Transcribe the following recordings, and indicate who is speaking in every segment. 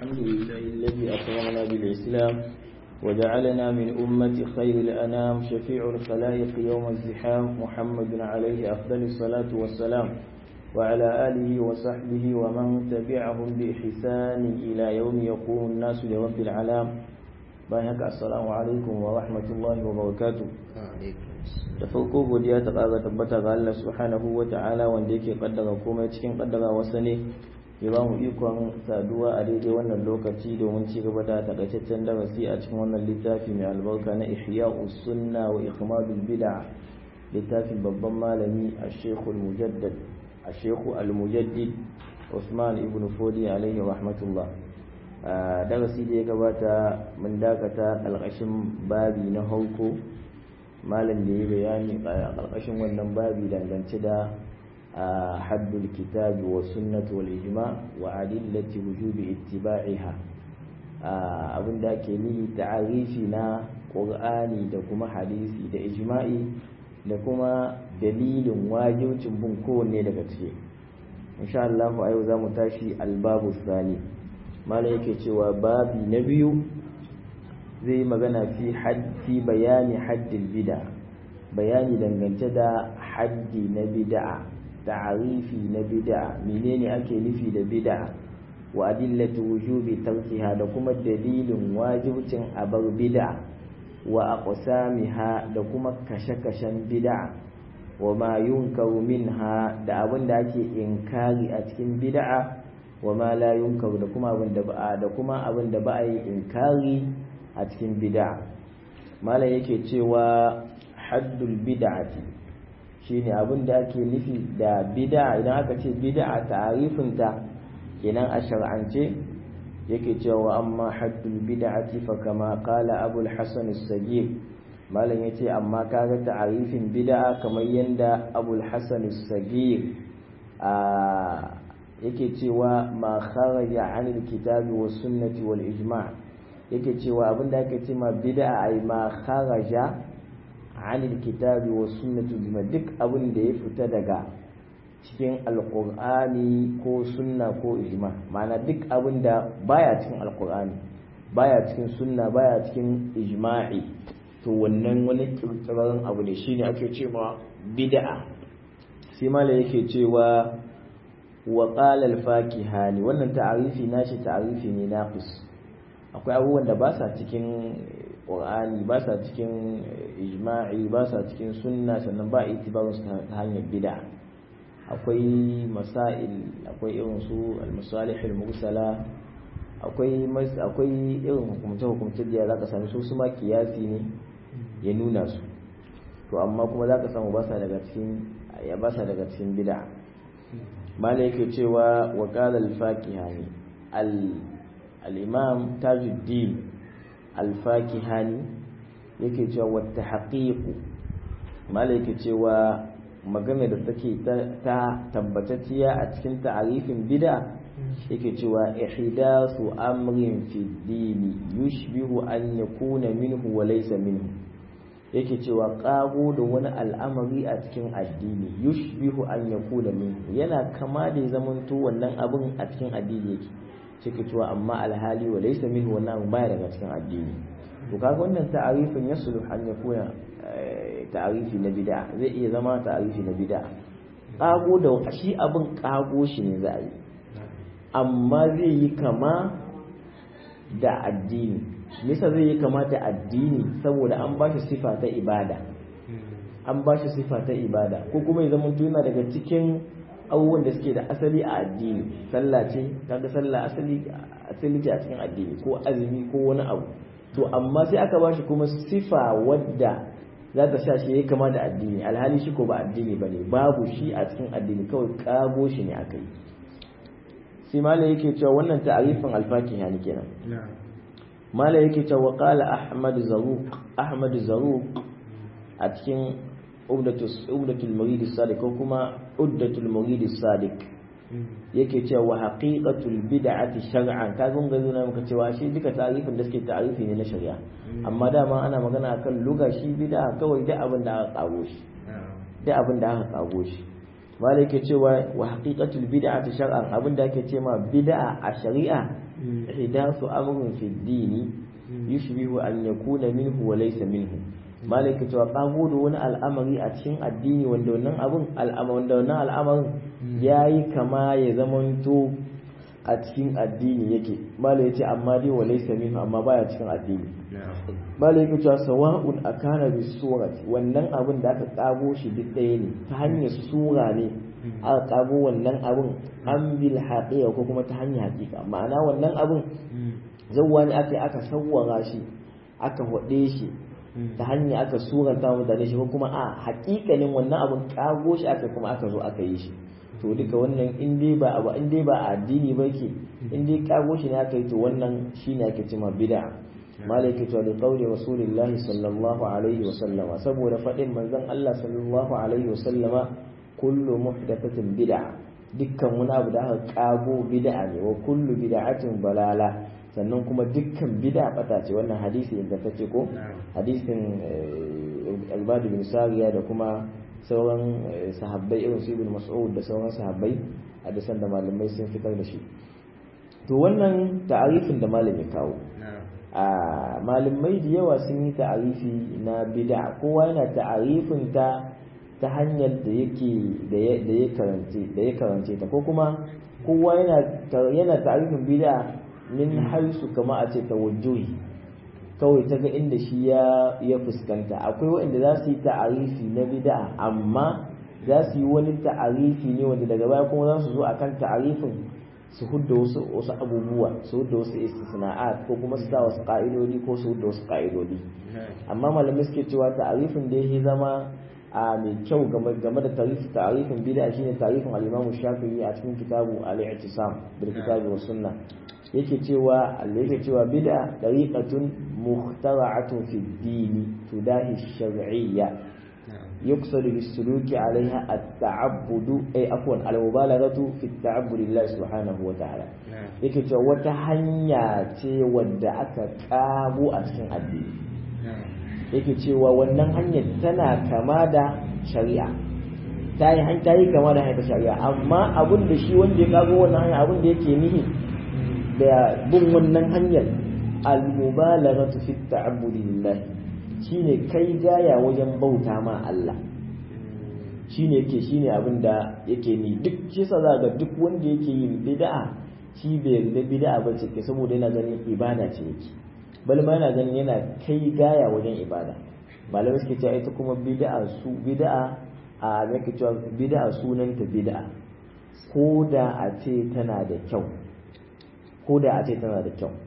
Speaker 1: الحمد لله الذي أكرمنا بالإسلام وجعلنا من أمة خير الأنام شفيع الخلائق يوم الزحام محمد عليه أفضل الصلاة والسلام وعلى آله وصحبه ومن تبعهم بإحسان إلى يوم يقوم الناس لرب العالم bayan haka assalamu alaikum wa rahmatullahi wa barakatuh da farko godiya ta ƙara tabbata ga Allah subhanahu wa ta'ala wanda yake kaddara komai cikin kaddara wasa ne ya ba mu ikon saduwa a daidai wannan lokaci domin ci gaba da takaitaccen darasi a cikin wannan littafi mai albarka na ihya'us sunna wa ikmadul bid'a littafin babban malami a-shaykh al-mujaddad a-shaykh al-mujaddid Usman ibn Fodi alaihi rahmatullah darasi da ya gabata mun dakata ƙarƙashin babi na hauko malam da ya bayani a ƙarƙashin wannan babi dangance da haddul kitabi wa sunnati wal ijma wa adillati wujubi ittiba'iha abin da ake nihi ta'arifi na qur'ani da kuma hadisi da ijma'i da kuma dalilin wajibcin bin kowanne daga ciki insha Allah a yau za mu tashi albabu sani mala yake cewa babi na biyu zai magana fi haddi bayani haddil bid'a bayani dangance da haddi na bid'a ta'arifi na bid'a menene ake nufi da bid'a wa adillatu wujubi tarkiha da kuma dalilin wajibcin abar bid'a wa aqsamiha da kuma kashe-kashen bid'a wa ma yunkaru minha da abin da ake inkari a cikin bid'a wa ma la yunkar da kuma abin da ba da kuma abin da ba a yi inkari a cikin bid'a malam yake cewa haddul bid'ati shine abin da ake nufi da bid'a idan aka ce bid'a ta'arifin ta kenan a shar'ance yake cewa amma haddul bid'ati fa kama qala abul hasan as-sagir malam yace amma kaga ta'arifin bid'a kamar yanda abul hasan as-sagir a yake cewa ma kharaja anil kitabi was sunnati wal ijma' yake cewa abinda ake ce ma bid'a ai ma kharaja anil kitabi was sunnati bima duk abin da ya fita daga cikin alqur'ani ko sunna ko ijma' ma'ana duk abin da baya cikin alqur'ani baya cikin sunna baya cikin ijma'i to wannan wani kirkirarren abu ne shine ake ce ma bid'a sai mala yake cewa wa qala al-fakihani wannan ta'arifi nashi ta'arifi ne naqis akwai abubuwan da ba sa cikin qur'ani ba sa cikin ijma'i ba sa cikin sunna sannan ba itibarun su ta hanyar bid'a akwai masail akwai irin su al-masalih al-mursala akwai akwai irin hukumce hukumce da zaka sami su su ma kiyasi ne ya nuna su to amma kuma zaka samu ba sa daga cikin ya ba sa daga cikin bid'a mala yake cewa wa qala al-fakihani al-imam tajuddin al-fakihani yake cewa wa tahqiq mala yake cewa magana da take ta tabbatacciya a cikin ta'arifin bid'a yake cewa ihdasu amrin fi dini yushbihu an yakuna minhu wa laysa minhu yake cewa ƙago da wani al'amari a cikin addini yushbihu an yakuna minhu yana kama da ya zamanto wannan abin a cikin addini yake cike cewa amma alhali wa laysa minhu wannan abin baya daga cikin addini to kaga wannan ta'arifin yasulu an yakuna ta'arifi na bid'a zai iya zama ta'arifi na bid'a ƙago da shi abin ƙago shi ne za a yi amma zai yi kama da addini nisa zai yi kama da addini saboda an ba shi sifa ta ibada an ba shi sifa ta ibada ko kuma ya zama yana daga cikin abubuwan da suke da asali a addini sallah ce kaga sallah asali asali ce a cikin addini ko azumi ko wani abu to amma sai aka ba shi kuma sifa wadda za ta sha shi ya kama da addini alhali shi ko ba addini ba ne babu shi a cikin addini kawai kago shi ne aka yi sai malam yake cewa wannan ta'arifin alfaki yani kenan malam yake cewa qala ahmad zaruq ahmad zaruq a cikin ubdatul murid sadiq ko kuma uddatul murid sadiq yake cewa haqiqatul bid'ati shar'an ka gunga zuna muka cewa shi duka ta'arifin da suke ta'arifi ne na shari'a amma dama ana magana akan luga shi bid'a kawai da abin da aka kago shi da abin da aka kago shi malai ke cewa wa haqiqatul bid'ati shar'an abinda ake ce ma bid'a a shari'a ihdathu amrun fi dini yushbihu an yakuna minhu wa laysa minhu malaka cewa kago da wani al'amari a cikin addini wanda wannan abun wanda wannan al'amarin yayi kama ya zamanto a cikin addini yake malaka yace amma dai wa laysa minhu amma baya cikin addini malaka cewa sawa'un akana bi surati wannan abun da aka kago shi duk ɗaya ne ta hanyar sura ne aka kago wannan abun an bil haqiqa ko kuma ta hanyar haqiqa ma'ana wannan abun zawwa ne aka aka sawwara shi aka hode shi ta hanya aka suranta mutane shi ko kuma a haƙiƙanin wannan abun kago shi aka kuma aka zo aka yi shi to duka wannan in dai ba abu in dai ba addini ba ke in dai kago shi ne aka yi to wannan shine ake cewa bid'a malaka to da qauli rasulillahi sallallahu alaihi wa sallama saboda fadin manzon Allah sallallahu alaihi wa sallama kullu muhdathatin bid'a dukkan wani abu da aka kago bid'a ne wa kullu bid'atin balala sannan kuma dukkan bid'a bata ce wannan hadisi ingantacce ko hadisin albadu bin sariya da kuma sauran sahabbai irin su ibn mas'ud da sauran sahabbai hadisan da malamai sun fitar da shi to wannan ta'arifin da malami kawo a malamai da yawa sun yi ta'arifi na bid'a kowa yana ta'arifin ta ta hanyar da yake da ya karance da ya karance ta ko kuma kowa yana yana ta'arifin bid'a min haisu kama a ce tawajjuhi kawai ta ga inda shi ya ya fuskanta akwai waɗanda za su yi ta'arifi na bid'a amma za su yi wani ta'arifi ne wanda daga baya kuma za su zo akan ta'arifin su hudda wasu wasu abubuwa su hudda wasu istisna'at ko kuma su sa wasu ka'idodi ko su hudda wasu ka'idodi amma malamai suke cewa ta'arifin da yake zama a mai kyau game da tarihi ta'arifin bid'a shine ta'arifin al-Imam Shafi'i a cikin kitabu al-I'tisam bil kitabi was sunnah yake cewa Allah yake cewa bid'a tariqatun mukhtara'atun fi ad-din tudahi ash-shar'iyya يقصد بالسلوك عليها التعبد أي عفوا المبالغة في التعبد لله سبحانه وتعالى yake cewa wata hanya ce wadda aka kabo a cikin addini yake cewa wannan hanyar tana kama da shari'a ta yi ta yi kama da hanyar shari'a amma abin da shi wanda ya kago wannan hanya abin da yake nihi da bin wannan hanyar al-mubalaghatu fi ta'abbudi lillah shine kai gaya wajen bauta ma Allah shine yake shine abin da yake ni duk shi sa za ga duk wanda yake yin bid'a shi bai yarda bid'a ba ce saboda yana ganin ibada ce yake bal ma yana ganin yana kai gaya wajen ibada malamai suke cewa ita kuma bid'a su bid'a a yake cewa bid'a sunanta bid'a ko da a ce tana da kyau ko da a ce tana da kyau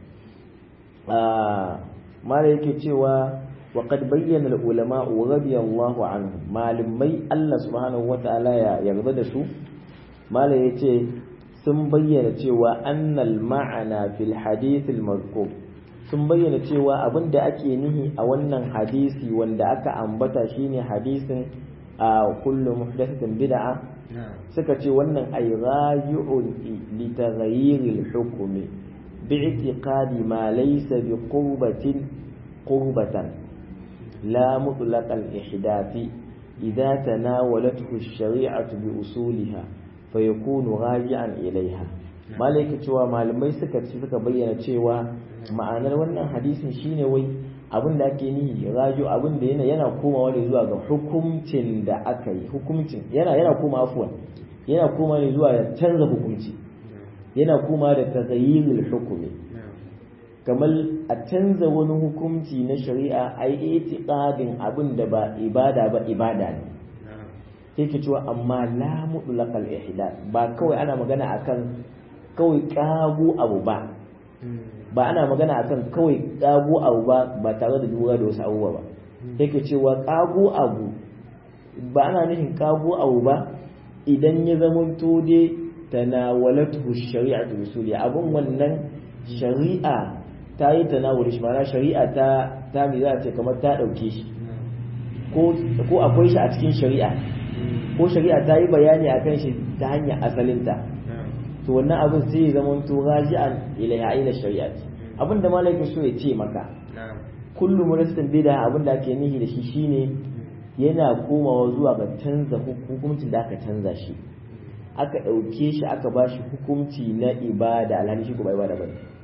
Speaker 1: mala yake cewa وقد بين العلماء رضي الله عنهم malamai Allah subhanahu wataala ya yarda da su mala yace sun bayyana cewa annal ma'ana fil hadith al mazkur sun bayyana cewa abinda ake nihi a wannan hadisi wanda aka ambata shine hadisin a kullu muhdathatin bid'a suka ce wannan ay raji'un li taghayyir al hukmi bi'tiqadi ma laysa bi qurbatin qurbatan لا مطلق الإحداث إذا تناولته الشريعة بأصولها فيكون راجعا إليها malaika cewa malamai suka ci suka bayyana cewa ma'anar wannan hadisin shine wai abin da ake nihi rajo abin da yana yana komawa ne zuwa ga hukuncin da aka yi hukuncin yana yana koma afwan yana koma ne zuwa da canza hukunci yana koma da taghayyirul hukumi kamar a canza wani hukunci na shari'a a yi itiqadin abin da ba ibada ba ibada ne sai ke cewa amma la mutlaqal ihdath ba kawai ana magana akan kawai kago abu ba ba ana magana akan kawai kago abu ba ba tare da lura da wasu abubuwa ba sai ke cewa kago abu ba ana nufin kago abu ba idan ya zama to dai tanawalatu shari'atu bisuli abun wannan shari'a ta yi tanawuri shi ma'ana shari'a ta ta mi za a ce kamar ta ɗauke shi ko akwai shi a cikin shari'a ko shari'a ta yi bayani a kan shi ta hanyar asalinta to wannan abin sai ya zama to raji'an ilaiha ila shari'a abin da malaikin so ya ce maka kullum rastin bida abin da ake nihi da shi shine yana komawa zuwa ga canza hukuncin da aka canza shi aka ɗauke shi aka ba shi hukunci na ibada alhali shi ko ba ibada bane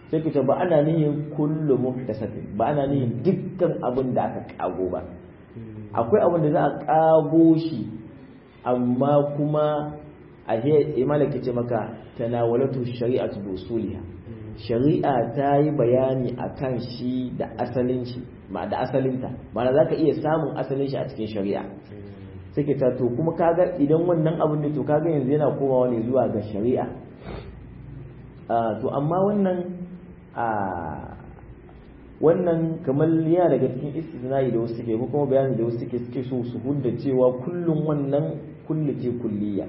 Speaker 1: sai ka ce ba ana nihin kullu muhdathatin ba ana nihin dukkan abin da aka kago ba akwai abin da za a kago shi amma kuma a he malaka ce maka tanawalatu shari'atu bi usuliha shari'a ta yi bayani akan shi da asalin shi ma da asalinta ma'ana zaka iya samun asalin shi a cikin shari'a sai ka ta to kuma kaga idan wannan abin da to kaga yanzu yana komawa ne zuwa ga shari'a to amma wannan a wannan kamar yana daga cikin istisna'i da wasu suke ko kuma bayani da wasu suke suke so su hudda cewa kullum wannan kullu ce kulliya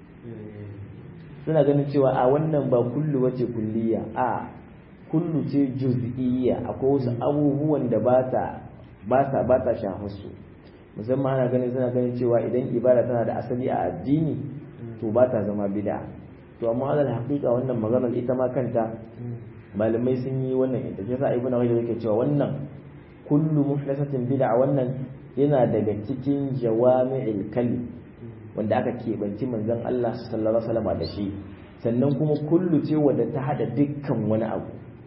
Speaker 1: suna ganin cewa a wannan ba kullu wace kulliya a kullu ce juz'iyya akwai wasu abubuwan da ba ta ba ta ba ta shafar su musamman ana ganin suna ganin cewa idan ibada tana da asali a addini to ba ta zama bid'a to amma alal haqiqa wannan maganar ita ma kanta malamai sun yi wannan ita ce sa ibnu rajab yake cewa wannan kullu muhdathatin bid'a wannan yana daga cikin jawami'il kalim wanda aka keɓanci manzon Allah sallallahu alaihi wasallam da shi sannan kuma kullu ce wanda ta hada dukkan wani abu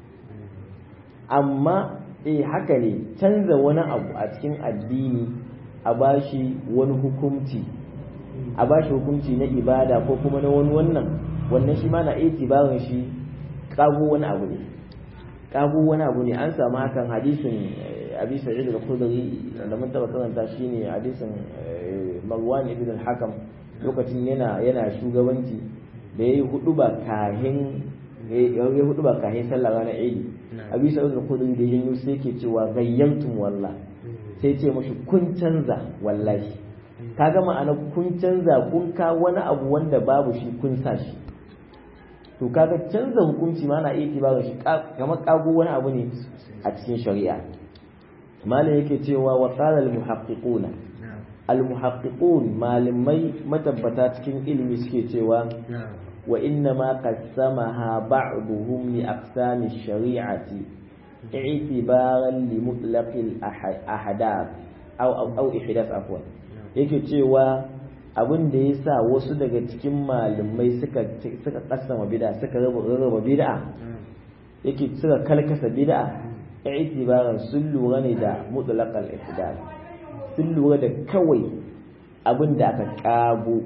Speaker 1: amma eh haka ne canza wani abu a cikin addini a bashi wani hukunci a bashi hukunci na ibada ko kuma na wani wannan wannan shi ma na itibarin shi kago wani abu ne kago wani abu ne an samu hakan hadisin abi sa'id al-khudri da mun taba karanta shine hadisin Marwan ibn al-Hakam lokacin yana yana shugabanci da yayi hudu ba kahin yayi hudu ba kahin sallah ranar Eid abi sa'id al-khudri da yin sai yake cewa gayyantum wallah sai ce mashi kun canza wallahi kaga ma'ana kun canza kun ka wani abu wanda babu shi kun sa shi to kaga canza hukunci ma na iya ba shi kamar kago wani abu ne a cikin shari'a malam yake cewa wa qala al muhaqqiquna al muhaqqiqun malamai matabbata cikin ilimi suke cewa wa inna ma qassamaha ba'duhum li aqsami shari'ati i'tibaran li mutlaq al ahadath aw aw ihdath afwan yake cewa abin da ya sa wasu daga cikin malamai suka suka kasama bid'a suka raba raba bid'a yake suka kalkasa bid'a i'tibaran sun lura ne da mutlaqal ihdath sun lura da kawai abin da aka kago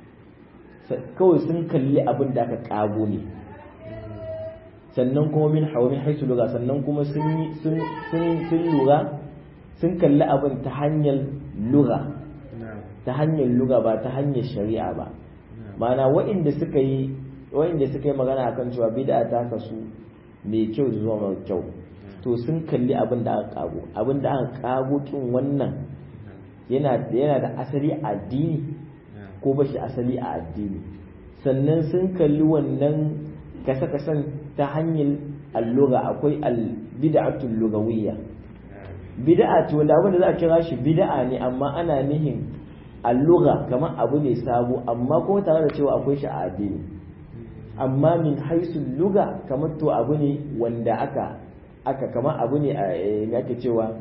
Speaker 1: kawai sun kalli abin da aka kago ne sannan kuma min hawmin haisu lura sannan kuma sun sun sun lura sun kalli abin ta hanyar lura ta hanyar luga ba ta hanyar shari'a ba ma'ana waɗanda suka yi waɗanda suka yi magana akan cewa bid'a ta kasu mai kyau da zuwa mai kyau to sun kalli abin da aka kago abin da aka kago kin wannan yana yana da asali a addini ko ba shi asali a addini sannan sun kalli wannan kasa-kasan ta hanyar alluga akwai al-bid'atul lugawiyya bid'a ce wanda abin da za a kira shi bid'a ne amma ana nihin alluga kamar abu ne sabo amma kuma tare da cewa akwai shi a addini amma min haisu luga kamar to abu ne wanda aka aka kamar abu ne a me ake cewa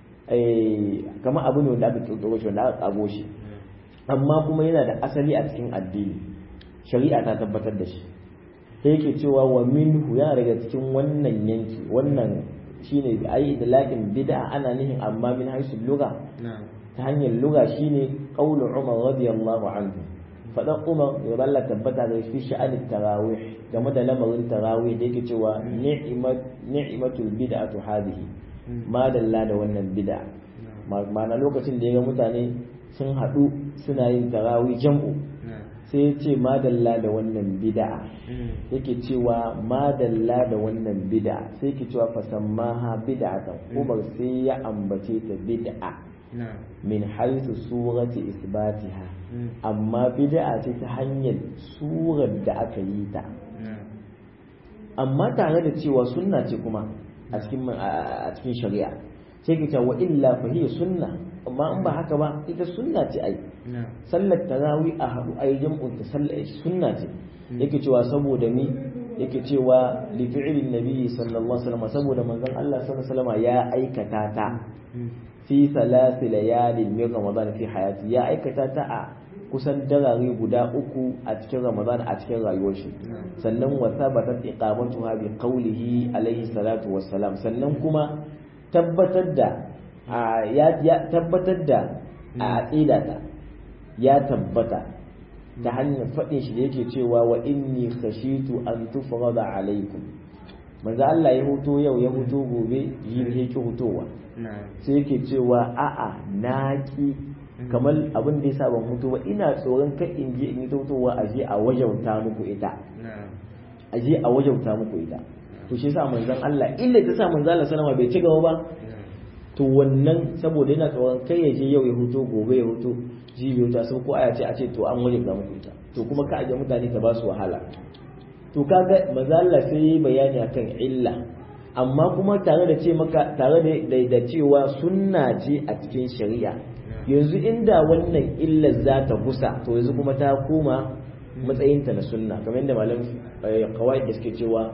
Speaker 1: kamar abu ne wanda aka kirkiro shi wanda aka kago shi amma kuma yana da asali a cikin addini shari'a ta tabbatar da shi sai yake cewa wa minhu yana daga cikin wannan yanki wannan shine ai da lakin bid'a ana nihin amma min haisu luga ta hanyar luga shine qaulu Umar radiyallahu anhu fadan Umar ya balla tabbata da shi sha'anin tarawih game da lamarin tarawih da yake cewa ni'mat ni'matul bid'atu hadhihi ma dalla da wannan bid'a ma'ana lokacin da ya ga mutane sun haɗu suna yin tarawih jam'u sai ya ce madalla da wannan bid'a yake cewa madalla da wannan bid'a sai yake cewa fasammaha bid'atan Umar sai ya ambace ta bid'a min haisu surati isbatiha amma bid'a ce ta hanyar surar da aka yi ta amma tare da cewa sunna ce kuma a cikin a cikin shari'a sai ka wa illa fa hiya sunna amma in ba haka ba ita sunna ce ai sallar tarawih a haɗu ai jam'un ta sallar sunna ce yake cewa saboda ni yake cewa li fi'lin nabi sallallahu alaihi wasallam saboda manzon Allah sallallahu alaihi wasallam ya aikata ta fi salasi layalin min ramadan fi hayati ya aikata ta a kusan darare guda uku a cikin ramadan a cikin rayuwar shi sannan wa thabatat iqamatuha bi qawlihi alayhi salatu wassalam sannan kuma tabbatar da ya tabbatar da a aqida ta ya tabbata ta hanyar faɗin shi da yake cewa wa inni khashitu an tufrada alaikum manzo Allah ya huto yau ya huto gobe yi yake hutowa sai yake cewa a'a naki kamar abin da yasa ban hutu ba ina tsoron kai in je in yi hutowa a je a wajauta muku ita a je a wajauta muku ita to shi yasa manzon Allah illa ta sa manzo Allah sallama bai ci gaba ba to wannan saboda yana tsoron kai ya je yau ya huto gobe ya huto jibiyo ta sun ko aya ce a ce to an wajen muku ita to kuma ka aje mutane ta ba su wahala to kaga manzo Allah sai yi bayani akan illa amma kuma tare da ce maka tare da da cewa sunna ce a cikin shari'a yanzu inda wannan illar za ta gusa to yanzu kuma ta koma matsayinta na sunna kamar yadda malam kawai da suke cewa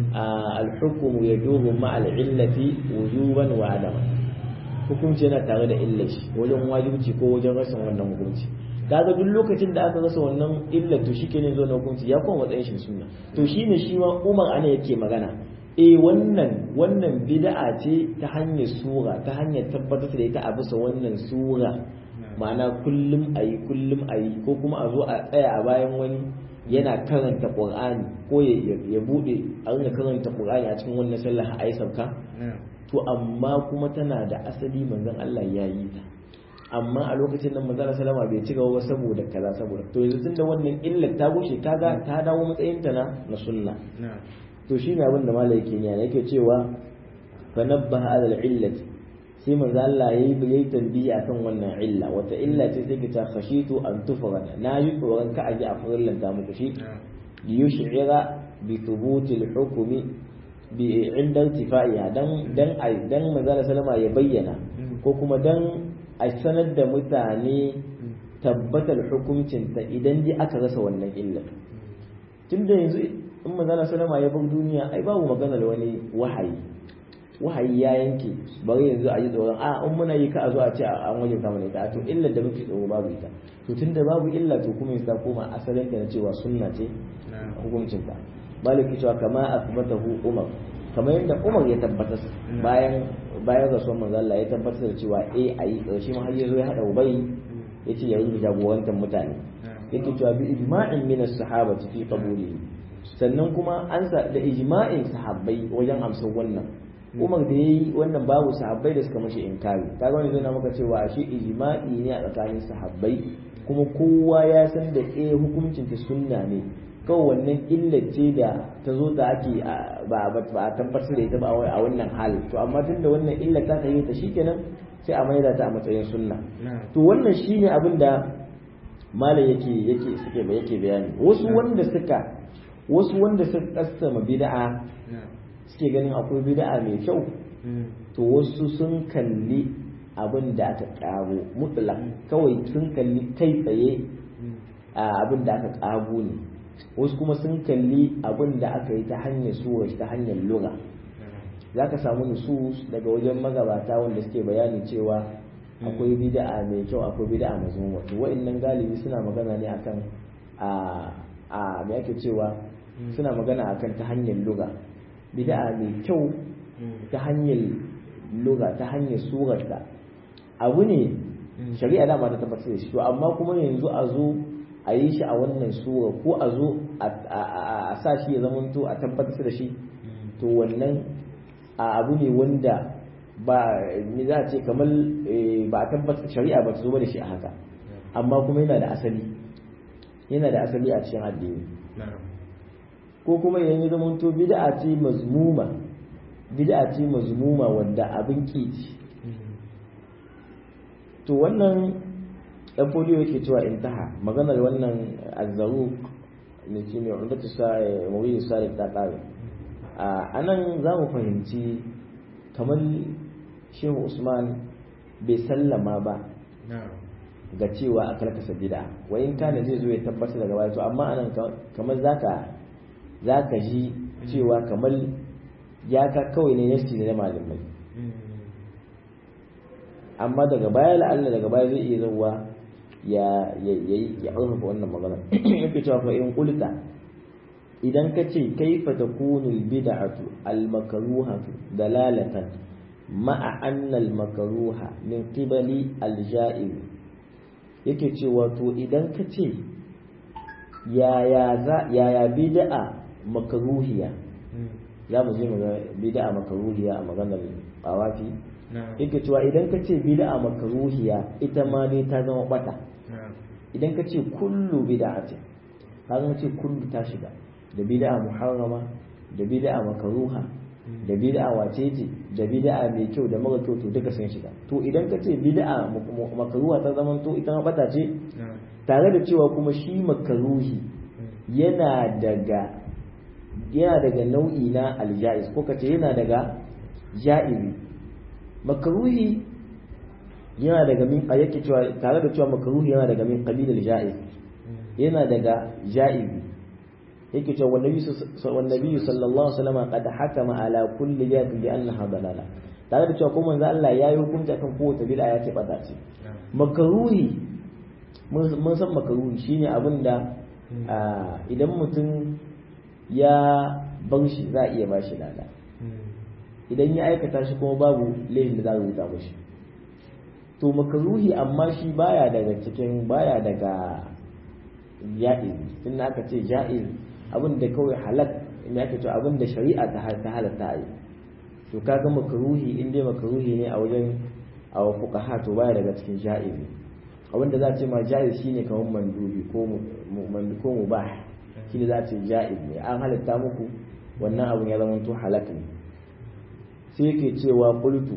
Speaker 1: al-hukmu yadumu ma al-illati wujuban wa adama hukunci yana tare da illar shi wajen wajibci ko wajen rashin wannan hukunci kaga duk lokacin da aka rasa wannan illar to shikenan zo na hukunci ya kuma matsayin shi sunna to shine shi ma Umar ana yake magana eh wannan wannan bid'a ce ta hanyar sura ta hanyar tabbatar da ita a bisa wannan sura ma'ana kullum ayi kullum ayi ko kuma a zo a tsaya a bayan wani yana karanta qur'ani ko ya bude a rinka karanta qur'ani a cikin wannan sallah a yi sauka to amma kuma tana da asali manzon Allah ya yi ta amma a lokacin nan manzon sallama bai ci gaba saboda kaza saboda to yanzu tunda wannan illar ta gushe kaga ta dawo matsayin ta na na sunna to shine abin da malai yake yana yake cewa fa nabbaha ala al-illat sai manzo Allah yayi yayi tambiyi akan wannan illa wata illa ce sai ta khashitu an tufrada na yi tsoron ka aji a furillan ta muku shi liyush'ira bi thubuti al-hukmi bi inda irtifaiha dan dan dan manzo sallama ya bayyana ko kuma dan a sanar da mutane tabbatar hukuncin ta idan dai aka rasa wannan illa tunda yanzu in manzo sallama ya bar duniya ai babu magana da wani wahayi wahayi ya yanke bari yanzu a yi tsoron a in muna yi ka a zo a ce an wajen kama ne ta to illar da muke tsoro babu ita to tunda babu illa to kuma ya koma asalin ta na cewa sunna ce hukuncin ta maliki cewa kama asbatahu umar kamar yadda umar ya tabbatar bayan bayan rasuwar manzo Allah ya tabbatar da cewa eh ayi karshe ma har yazo ya hada ubai yace ya yi jagorantar mutane yake cewa bi ijma'in min as-sahabati fi qabulihi sannan kuma an sa da ijma'in sahabbai wajen amsar wannan umar da yayi wannan babu sahabbai da suka mashi inkari kaga wani zai na maka cewa shi ijma'i ne a tsakanin sahabbai kuma kowa ya san da eh hukuncin ta sunna ne kawai wannan illace da ta zo da ake ba a tabbatar da ita ba a wannan hali to amma tunda wannan illa ta ta ta shikenan sai a maida ta a matsayin sunna to wannan shine abin da malam yake yake suke ba yake bayani wasu wanda suka wasu wanda suka kassama bid'a suke ganin akwai bid'a mai kyau to wasu sun kalli abin da aka karo mutlaq kawai sun kalli kai tsaye abin da aka kago ne wasu kuma sun kalli abin da aka yi ta hanyar suwa ta hanyar lura za ka samu nusus daga wajen magabata wanda suke bayani cewa akwai bid'a mai kyau akwai bid'a mazmuma to wa'annan galibi suna magana ne akan a a me ake cewa suna magana akan ta hanyar lura bid'a mai kyau ta hanyar lura ta hanyar surarta abu ne shari'a dama ta tabbatar da shi to amma kuma yanzu a zo a yi shi a wannan sura ko a zo a sa shi ya zamanto a tabbatar da shi to wannan abu ne wanda ba ni za a ce kamar ba a tabbatar shari'a ba ta zo da shi a haka amma kuma yana da asali yana da asali a cikin addini ko kuma idan ya zamanto bid'a ce mazmuma bid'a ce mazmuma wanda abin kici to wannan dan foliyo yake cewa intaha maganar wannan azzaru ne shi ne wanda ta sa mawuyi salih ta kare a nan za mu fahimci kamar shehu usman bai sallama ba ga cewa a karkasa bid'a wayin kana zai zo ya tabbatar daga baya to amma anan kamar zaka zaka ji cewa kamar ya ka kawai ne yasti ne na malamai amma daga baya la'alla daga baya zai iya zauwa ya ya ya ƙarfafa wannan magana yake cewa fa in qulta idan ka ce kaifa takunu albid'atu almakruhatu dalalatan ma'a anna almakruha min qibali alja'ib yake cewa to idan ka ce yaya za yaya bid'a makruhiya za mu je mu ga bid'a makruhiya a maganar awafi yake cewa idan ka ce bid'a makruhiya ita ma dai ta zama bata idan ka ce kullu bid'atin ka zama ce kullu ta shiga da bid'a muharrama da bid'a makruha da bid'a wacece da bid'a mai kyau da mara kyau to duka sun shiga to idan ka ce bid'a makruha ta zama to ita ma bata ce tare da cewa kuma shi makruhi yana daga yana daga nau'i na aljaiz ko ka ce yana daga ja'ibi makruhi yana daga min a yake cewa tare da cewa makruhi yana daga min qabilal ja'iz yana daga ja'ibi yake cewa wannabi wannabi sallallahu alaihi wasallam qad hakama ala kulli jatin bi annaha dalala tare da cewa ko manzo Allah yayi hukunci akan kowace bid'a ya ce bata ce makruhi mun san makruhi shine abin da idan mutum ya bar shi za a iya ba shi lada idan ya aikata shi kuma babu laifin da za a rubuta mashi to makaruhi amma shi baya daga cikin baya daga ja'iz tun aka ce ja'iz abin da kawai halak in aka ce abin da shari'a ta halatta a yi to kaga makaruhi in dai makaruhi ne a wajen a fuqaha to baya daga cikin ja'iz abin da za a ce ma ja'iz shine kamar mandubi ko mu ko mubah shine za a ce ja'iz ne an halatta muku wannan abun ya zama to halak ne sai yake cewa qultu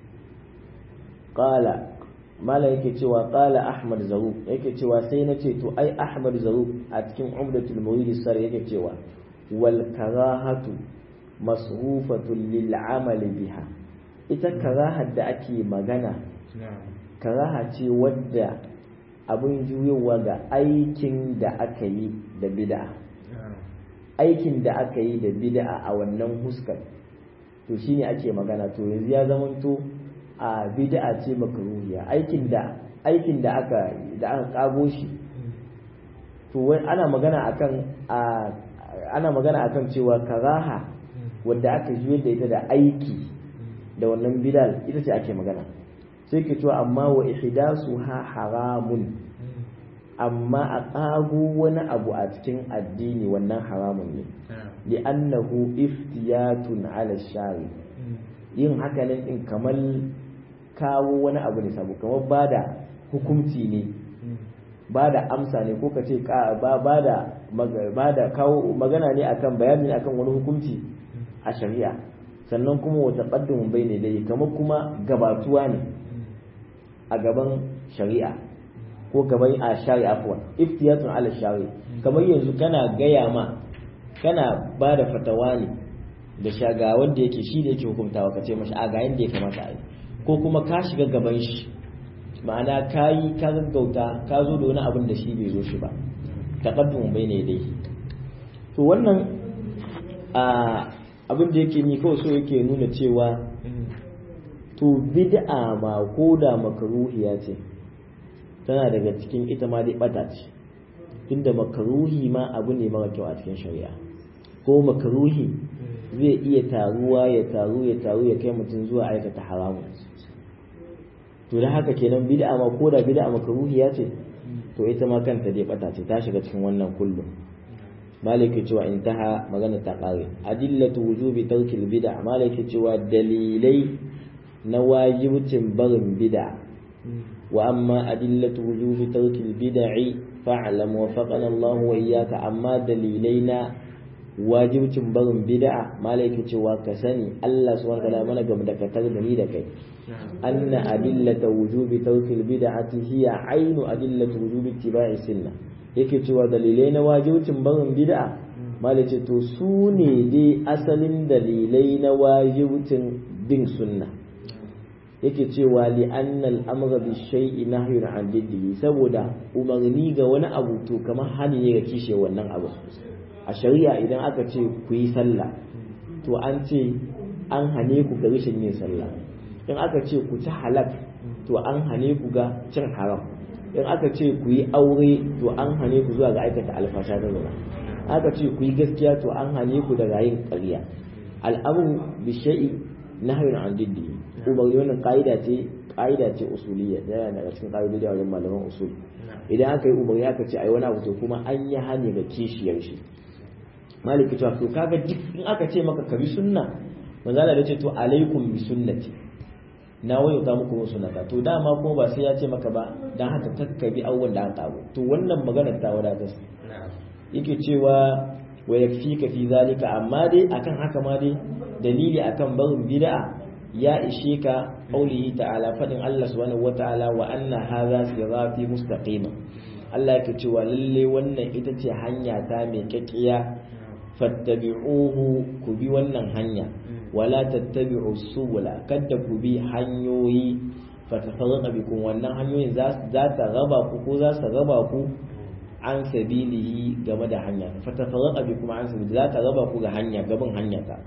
Speaker 1: qala mala yake cewa qala ahmad zarub yake cewa sai na ce to ai ahmad zarub a cikin umdatul murid sar yake cewa wal karahatu masrufatun lil amali biha ita karahar da ake magana karaha ce wadda abin juyowa ga aikin da aka yi da bid'a aikin da aka yi da bid'a a wannan huskar to shine ake magana to yanzu ya zamanto a bid'a ce makruhiya aikin da aikin da aka da aka kago shi to wai ana magana akan ana magana akan cewa karaha wadda aka juye da ita da aiki da wannan bidal ita ce ake magana sai ke cewa amma wa ihdasu ha haramun amma a ƙago wani abu a cikin addini wannan haramun ne li'annahu iftiyatun ala shari yin haka nan in kamar kawo wani abu ne sabu kamar bada hukunci ne bada amsa ne ko ka ce ba da kawo magana ne akan bayani ne akan wani hukunci a shari'a sannan kuma wata ƙaddamin bai ne dai kamar kuma gabatuwa ne a gaban shari'a ko gaban a shari'a afwan iftiyatun ala shari kamar yanzu kana gaya ma kana ba da fatawa ne da shaga wanda yake shi da yake hukuntawa ka ce mashi a ga yanda ya kamata a yi ko kuma ka shiga gaban shi ma'ana ka yi ka gaggauta ka zo da wani abin da shi bai zo shi ba taqaddum bai ne dai to wannan a abin da yake ni kawai so yake nuna cewa to bid'a ma ko da makaruhiya ce tana daga cikin ita ma dai bata ce inda makaruhi ma abu ne mara kyau a cikin shari'a ko makaruhi zai iya taruwa ya taru ya taru ya kai mutum zuwa aikata haramun to da haka kenan bid'a ma ko da bid'a makaruhiya ce to ita ma kanta dai bata ce ta shiga cikin wannan kullum maliki cewa intaha magana ta kare adillatu wujubi tarkil bid'a maliki cewa dalilai na wajibcin barin bid'a wa amma adillatu wujubi tarkil bid'i fa'lam wa faqana Allah wa iyyaka amma dalilai na wajibcin barin bid'a malaki cewa ka sani Allah subhanahu wa ta'ala mana gam da katar da ni da kai anna adillata wujubi tarkil bid'ati hiya ainu adillatu wujubi ittiba'i sunnah yake cewa dalilai na wajibcin barin bid'a malaki to su ne dai asalin dalilai na wajibcin bin sunna yake cewa li annal amra bi shay'i nahyun an diddihi saboda umarni ga wani abu to kamar hani ne ga kishe wannan abu a shari'a idan aka ce ku yi sallah to an ce an hane ku ga rashin yin sallah in aka ce ku ci halak to an hane ku ga cin haram in aka ce ku yi aure to an hane ku zuwa ga aikata alfasha da zina aka ce ku yi gaskiya to an hane ku daga yin ƙarya al'amru bi shay'i nahyun an diddi umarni wannan ka'ida ce ka'ida ce usuliyya yana daga cikin ka'idodi a wajen malaman usul idan aka yi umarni aka ce ai wani abu to kuma an yi hane ga kishiyar shi maliki cewa to kaga duk in aka ce maka ka bi sunna manzo Allah ya ce to alaikum bi sunnati na wayo ta muku sunnata to dama kuma ba sai ya ce maka ba dan haka takkabi awwal da aka abu to wannan maganar ta wadatar yake cewa wa yakfika fi zalika amma dai akan haka ma dai dalili akan barin bid'a ya ishe ka qaulihi ta'ala fadin Allah subhanahu wata'ala wa anna hadha sirati mustaqima Allah yake cewa lalle wannan ita ce hanya ta mai kakkiya fattabi'uhu ku bi wannan hanya wala tattabi'u subula kada ku bi hanyoyi fatafarraqa bikum wannan hanyoyin za ta raba ku ko za su raba ku an sabilihi game da hanya fatafarraqa bikum an sabili za ta raba ku ga hanya gaban hanya ta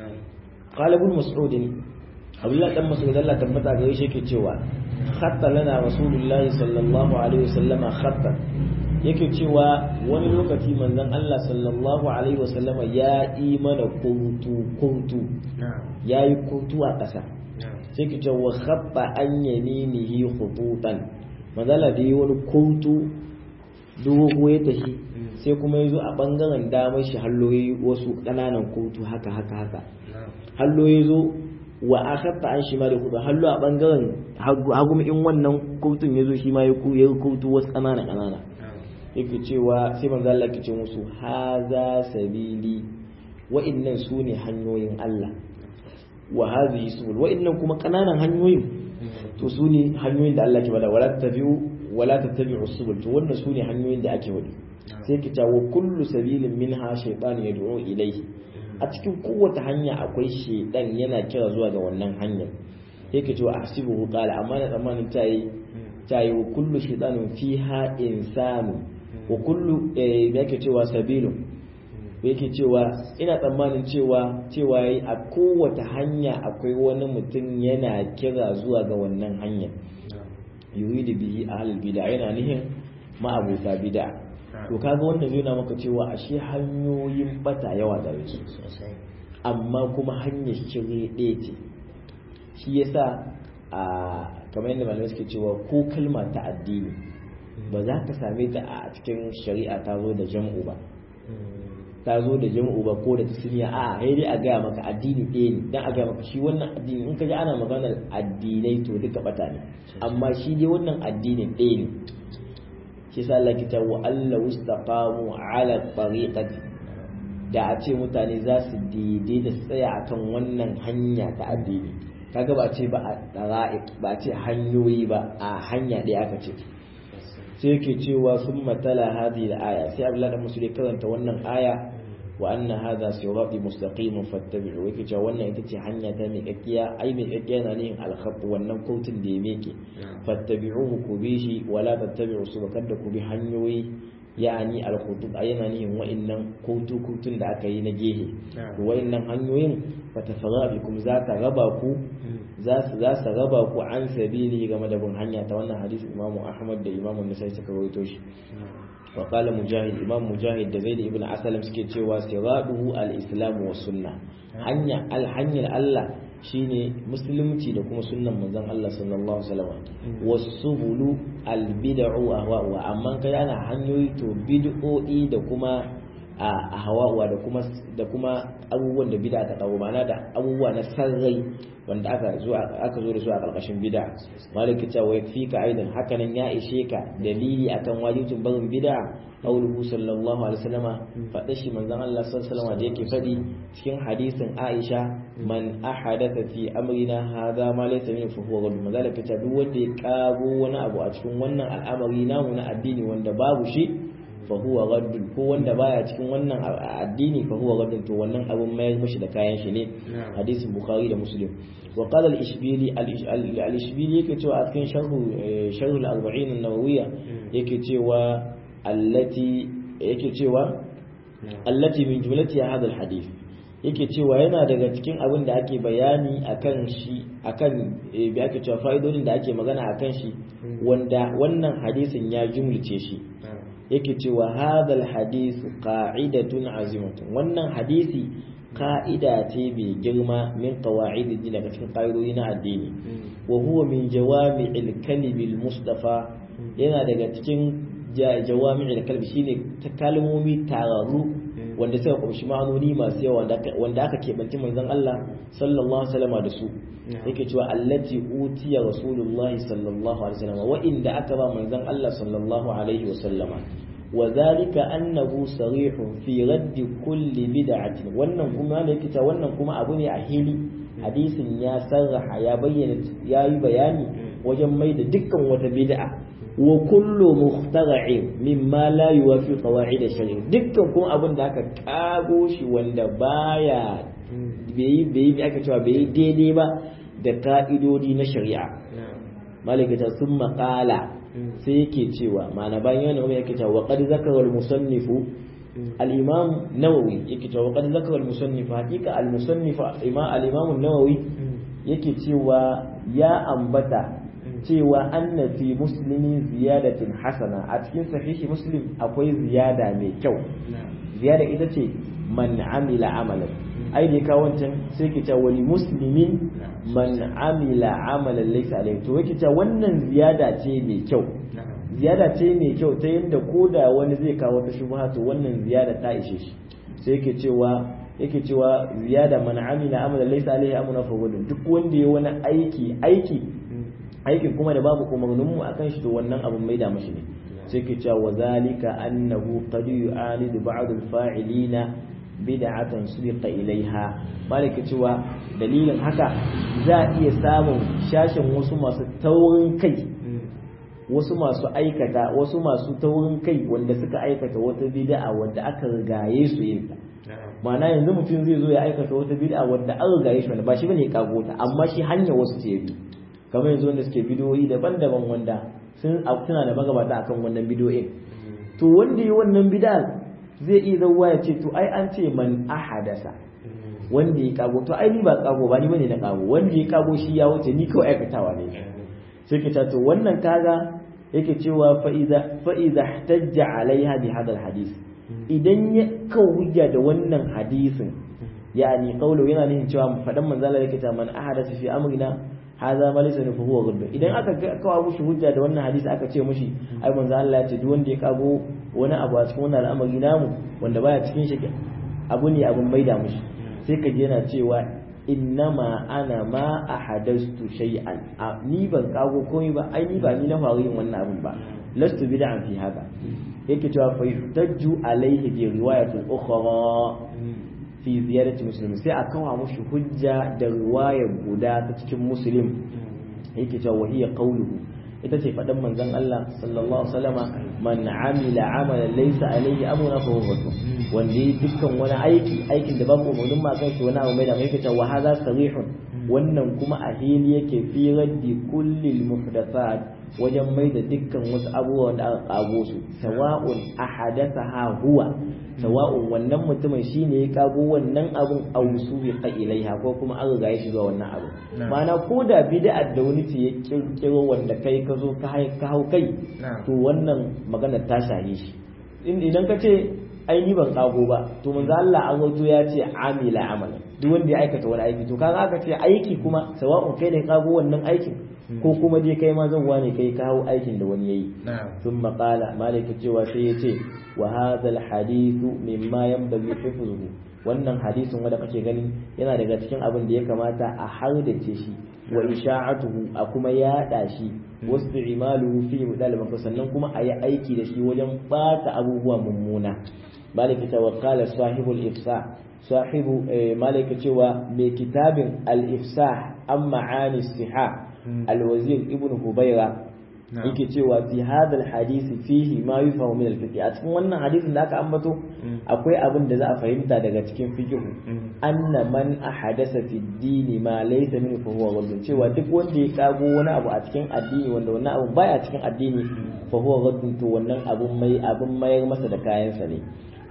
Speaker 1: qala ibn mas'ud abdullah dan mas'ud Allah tabbata gare shi yake cewa khatta lana rasulullahi sallallahu alaihi wasallama khatta yake cewa wani lokaci manzon Allah sallallahu alaihi wasallama ya yi mana kuntu kuntu ya yi kuntu a ƙasa sai ke cewa khatta an yaminihi khututan manzala da yi wani kuntu dogo ya tashi sai kuma ya zo a bangaren damar shi halloyi wasu ƙananan kuntu haka haka haka hallo ya zo wa akhatta an shi ma da kudu hallo a bangaren hagu in wannan kutun ya zo shi ma ya kutu wasu ƙanana ƙanana yake cewa sai manzo Allah yake ce musu haza sabili wa'annan su ne hanyoyin Allah wa hadhihi subul wa'annan kuma kananan hanyoyin to su ne hanyoyin da Allah ke bada wala tabi'u wala tattabi'u subul to wannan su ne hanyoyin da ake wadi sai ki ta wa kullu sabilin minha shaytan yad'u ilayhi a cikin kowace hanya akwai shaydan yana kira zuwa ga wannan hanyar yake cewa ahsibuhu qala amma na tsammanin tayi tayi wa kullu shaytanin fiha insanu wa kullu yake cewa sabilun yake cewa ina tsammanin cewa cewa yayi a kowace hanya akwai wani mutum yana kira zuwa ga wannan hanya yuridu bihi ahlul bid'a yana nihin ma'abuta bid'a to kaga wannan zai na maka cewa ashe hanyoyin bata yawa da su amma kuma hanyar shirye ɗaya ce shi yasa a kamar yadda malamai suke cewa ko kalma ta addini ba za ka same ta a cikin shari'a ta zo da jam'u ba ta zo da jam'u ba ko da tasniya a sai dai a gaya maka addini ɗaya ne dan a gaya maka shi wannan addini in ka ji ana maganar addinai to duka bata ne amma shi dai wannan addinin ɗaya ne shi sa Allah kita wa Allah wastaqamu ala tariqati da a ce mutane za su daidai da tsaya akan wannan hanya ta addini kaga ba ce ba a dara'iq ba ce hanyoyi ba a hanya ɗaya aka ce sai yake cewa sun matala hadhihi al-aya sai Abdullah da Musulmi karanta wannan aya wa anna hadha sirati mustaqim fattabi'u yake cewa wannan ita ce hanya ta mai kakkiya ai mai kakkiya na ne al-khat wannan kautin da ya meke fattabi'uhu ku bi shi wala tattabi'u subakar da ku bi hanyoyi ya'ani al-khutub ayana nihin wa'annan kautu kutun da aka yi na gehe wa'annan hanyoyin fatafara bikum za ta raba ku za su za su raba ku an sabili game da bin hanya ta wannan hadisi imamu ahmad da imamu nasai suka rawaito shi wa qala mujahid imam mujahid da zaid ibn asalam suke cewa siraduhu al-islam wa sunna hanya al hanyar Allah shine musulunci da kuma sunnan manzon Allah sallallahu alaihi wasallam wasubulu al bid'u ahwa amma kai ana hanyoyi to bid'o'i da kuma a hawa da kuma da kuma abubuwan da bid'a ta kawo ma'ana da abubuwa na sarrai wanda aka zo aka zo da su a karkashin bid'a maliki ta wa yakfika aidan hakanan ya ishe ka dalili akan wajibin barin bid'a qauluhu sallallahu alaihi wasallama fada shi manzon Allah sallallahu alaihi wasallama da yake fadi cikin hadisin Aisha man ahadatha fi amrina hadha ma laysa min fa huwa ghadab mazalika ta duk wanda ya kago wani abu a cikin wannan al'amari namu na addini wanda babu shi fa huwa gaddun ko wanda baya cikin wannan addini fa huwa gaddun to wannan abun mayar mishi da kayan shi ne hadisin bukhari da muslim wa qala al-ishbili al-ishbili yake cewa a cikin sharhu sharhu al-arba'in an-nawawiyya yake cewa allati yake cewa allati min jumlati hadha al-hadith yake cewa yana daga cikin abin da ake bayani akan shi akan bi ake cewa fa'idodin da ake magana akan shi wanda wannan hadisin ya jumlice shi yake cewa hadal hadith qa'idatun azimatun wannan hadisi ka'ida ce mai girma min qawaid daga cikin ƙa'idodi na addini wa huwa min jawami'il kalimil mustafa yana daga cikin jawami'il kalbi shine ta kalmomi tararu wanda suka kumshi ma'anoni masu yawa wanda aka keɓanci manzon Allah sallallahu alaihi wasallam da su yake cewa allati utiya rasulullahi sallallahu alaihi wasallam wa inda aka ba manzon Allah sallallahu alaihi wasallam wa zalika annahu sarihun fi radd kulli bid'atin wannan kuma ne yake cewa wannan kuma abu ne a hili hadisin ya sarraha ya bayyana yayi bayani wajen mai da dukkan wata bid'a wa kullu mukhtara'in mimma la yuwafi qawaid ash-shari dukkan kuma abin da aka kago shi wanda baya bai bai aka cewa bai daidai ba da ka'idodi na shari'a malikata sun maƙala sai yake cewa ma'ana bayan yana wani yake cewa wa qad zakara al-musannifu al-imam nawawi yake cewa wa qad zakara al-musannifu haqiqa al-musannif imam al-imam nawawi yake cewa ya ambata cewa anna fi muslimi ziyadatin hasana a cikin sahihi muslim akwai ziyada mai kyau ziyada ita ce man amila amalan ai da ka wancan sai ki ta wani muslimin man amila amalan laysa alayhi to yake ta wannan ziyada ce mai kyau ziyada ce mai kyau ta yadda koda wani zai kawo ta shubha to wannan ziyada ta ishe shi sai yake cewa yake cewa ziyada man amila amalan laysa alayhi amuna fa duk wanda ya wani aiki aiki aikin kuma da babu umarnin mu akan shi to wannan abin mai da mashi ne sai ke cewa wa zalika annahu qad yu'alidu ba'd al-fa'ilina bid'atan subiqa ilaiha malaka cewa dalilin haka za a iya samun shashin wasu masu taurin kai wasu masu aikata wasu masu taurin kai wanda suka aikata wata bid'a wanda aka rigaye su yin ta ma'ana yanzu mutum zai zo ya aikata wata bid'a wanda an rigaye shi ba shi bane kago ta amma shi hanya wasu ce bi kamar yanzu wanda suke bidiyoyi daban-daban wanda sun suna da magabata akan wannan bidiyoyin to wanda yi wannan bid'a zai iya zauwa ya ce to ai an ce man ahadasa wanda ya kago to ai ni ba kago ba ni bane na kago wanda ya kago shi ya wuce ni kawai aikatawa ne sai ke to wannan kaga yake cewa fa iza fa iza ihtajja alaiha bi hadal hadis idan ya kawo hujja da wannan hadisin yani qawlu yana nufin cewa fadan manzala yake ta man ahadasa fi amrina hadha ma laysa fa huwa ghadb idan aka kawo mushi hujja da wannan hadisi aka ce mushi ai manzo Allah ya ce duk wanda ya kago wani abu a cikin wannan al'amari namu wanda baya cikin shi abu ne abun maida mushi sai ka je yana cewa innama ana ma ahadastu shay'an ni ban kago komai ba ai ni ba ni na faru yin wannan abun ba lastu bid'an fi hada yake cewa fa yuhtajju alaihi bi riwayatin ukhra fi ziyarati muslim sai a kawo mushi hujja da riwayar guda ta cikin muslim yake cewa wa hiya qawluhu ita ce faɗin manzon Allah sallallahu alaihi wasallama man amila amalan laysa alaihi amruna fa huwa wanda yi dukkan wani aiki aikin da babu umarnin ma kan shi wani abu mai da mai kace wa hadha sarihun wannan kuma a hili yake fi raddi kulli muhdathat wajen mai da dukkan wasu abubuwa da aka kago su sawa'un ahadathaha huwa sawa'un wannan mutumin shine ya kago wannan abun aw subiqa ilaiha ko kuma an riga ya shiga wannan abu ma'ana ko da bid'a da wani ce ya kirkiro wanda kai ka zo ka hau kai to wannan magana ta shahi shi idan ka ce ai ni ban kago ba to manzo Allah an wato ya ce amila amala duk wanda ya aikata wani aiki to kaga aka ce aiki kuma sawa'un kai ne kago wannan aikin ko kuma dai kai ma zan wane kai kawo aikin da wani yayi sun maƙala malaka cewa sai ya ce wa hadha hadithu mimma yanbaghi hifzuhu wannan hadisin wanda kake gani yana daga cikin abin da ya kamata a hardace shi wa isha'atuhu a kuma yaɗa shi wasu imaluhu fi mudal sannan kuma a yi aiki da shi wajen bata abubuwa mummuna malaka ta wakala sahibul ifsa sahibu malaka cewa mai kitabin al-ifsah an ma'ani istihah alwazir ibn hubaira yake cewa fi hadal hadisi fihi ma yufahu min al-fiqh a cikin wannan hadisin da aka ambato akwai abin da za a fahimta daga cikin fiqh anna man ahadasa fi dini ma laysa min fa huwa ghadun cewa duk wanda ya kago wani abu a cikin addini wanda wannan abu baya cikin addini fa huwa ghadun to wannan abun mai abun mayar masa da kayansa ne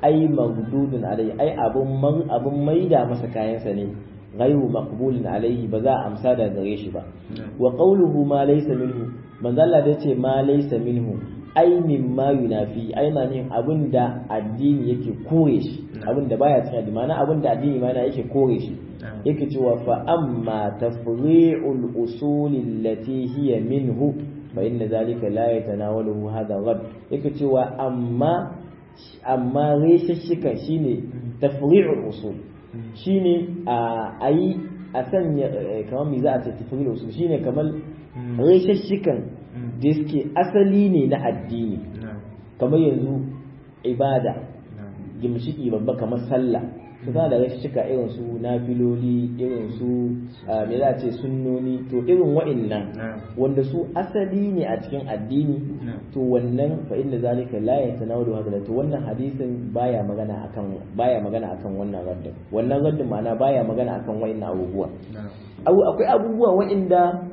Speaker 1: ai maghdudun alaihi ai abun man abun maida masa kayansa ne ghayru maqbulin alaihi ba za a amsa da gare shi ba wa qawluhu ma laysa minhu manzo Allah da ce ma laysa minhu ai mimma yunafi ai na ne abinda addini yake kore shi abinda baya cikin addini ma'ana abinda addini ma yake kore shi yake cewa fa amma tafri'ul usul allati hiya minhu fa inna zalika la yatanawaluhu hadha ghad yake cewa amma amma reshashika shine tafri'ul usul shine a ayi a sanya kamar me za a ce tafri'ul usul shine kamar reshashikan da suke asali ne na addini kamar yanzu ibada gimshiki babba kamar sallah su da rashin cika irin su nafiloli irin su me za a ce sunnoni to irin wa'annan wanda su asali ne a cikin addini to wannan fa inda zalika la yatanawalu hadha to wannan hadisin baya magana akan baya magana akan wannan raddin wannan raddin ma'ana baya magana akan wa'annan abubuwa akwai abubuwa wa'anda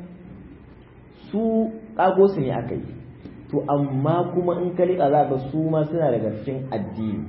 Speaker 1: su kago su ne aka yi to amma kuma in ka riƙa za ka su ma suna daga cikin addini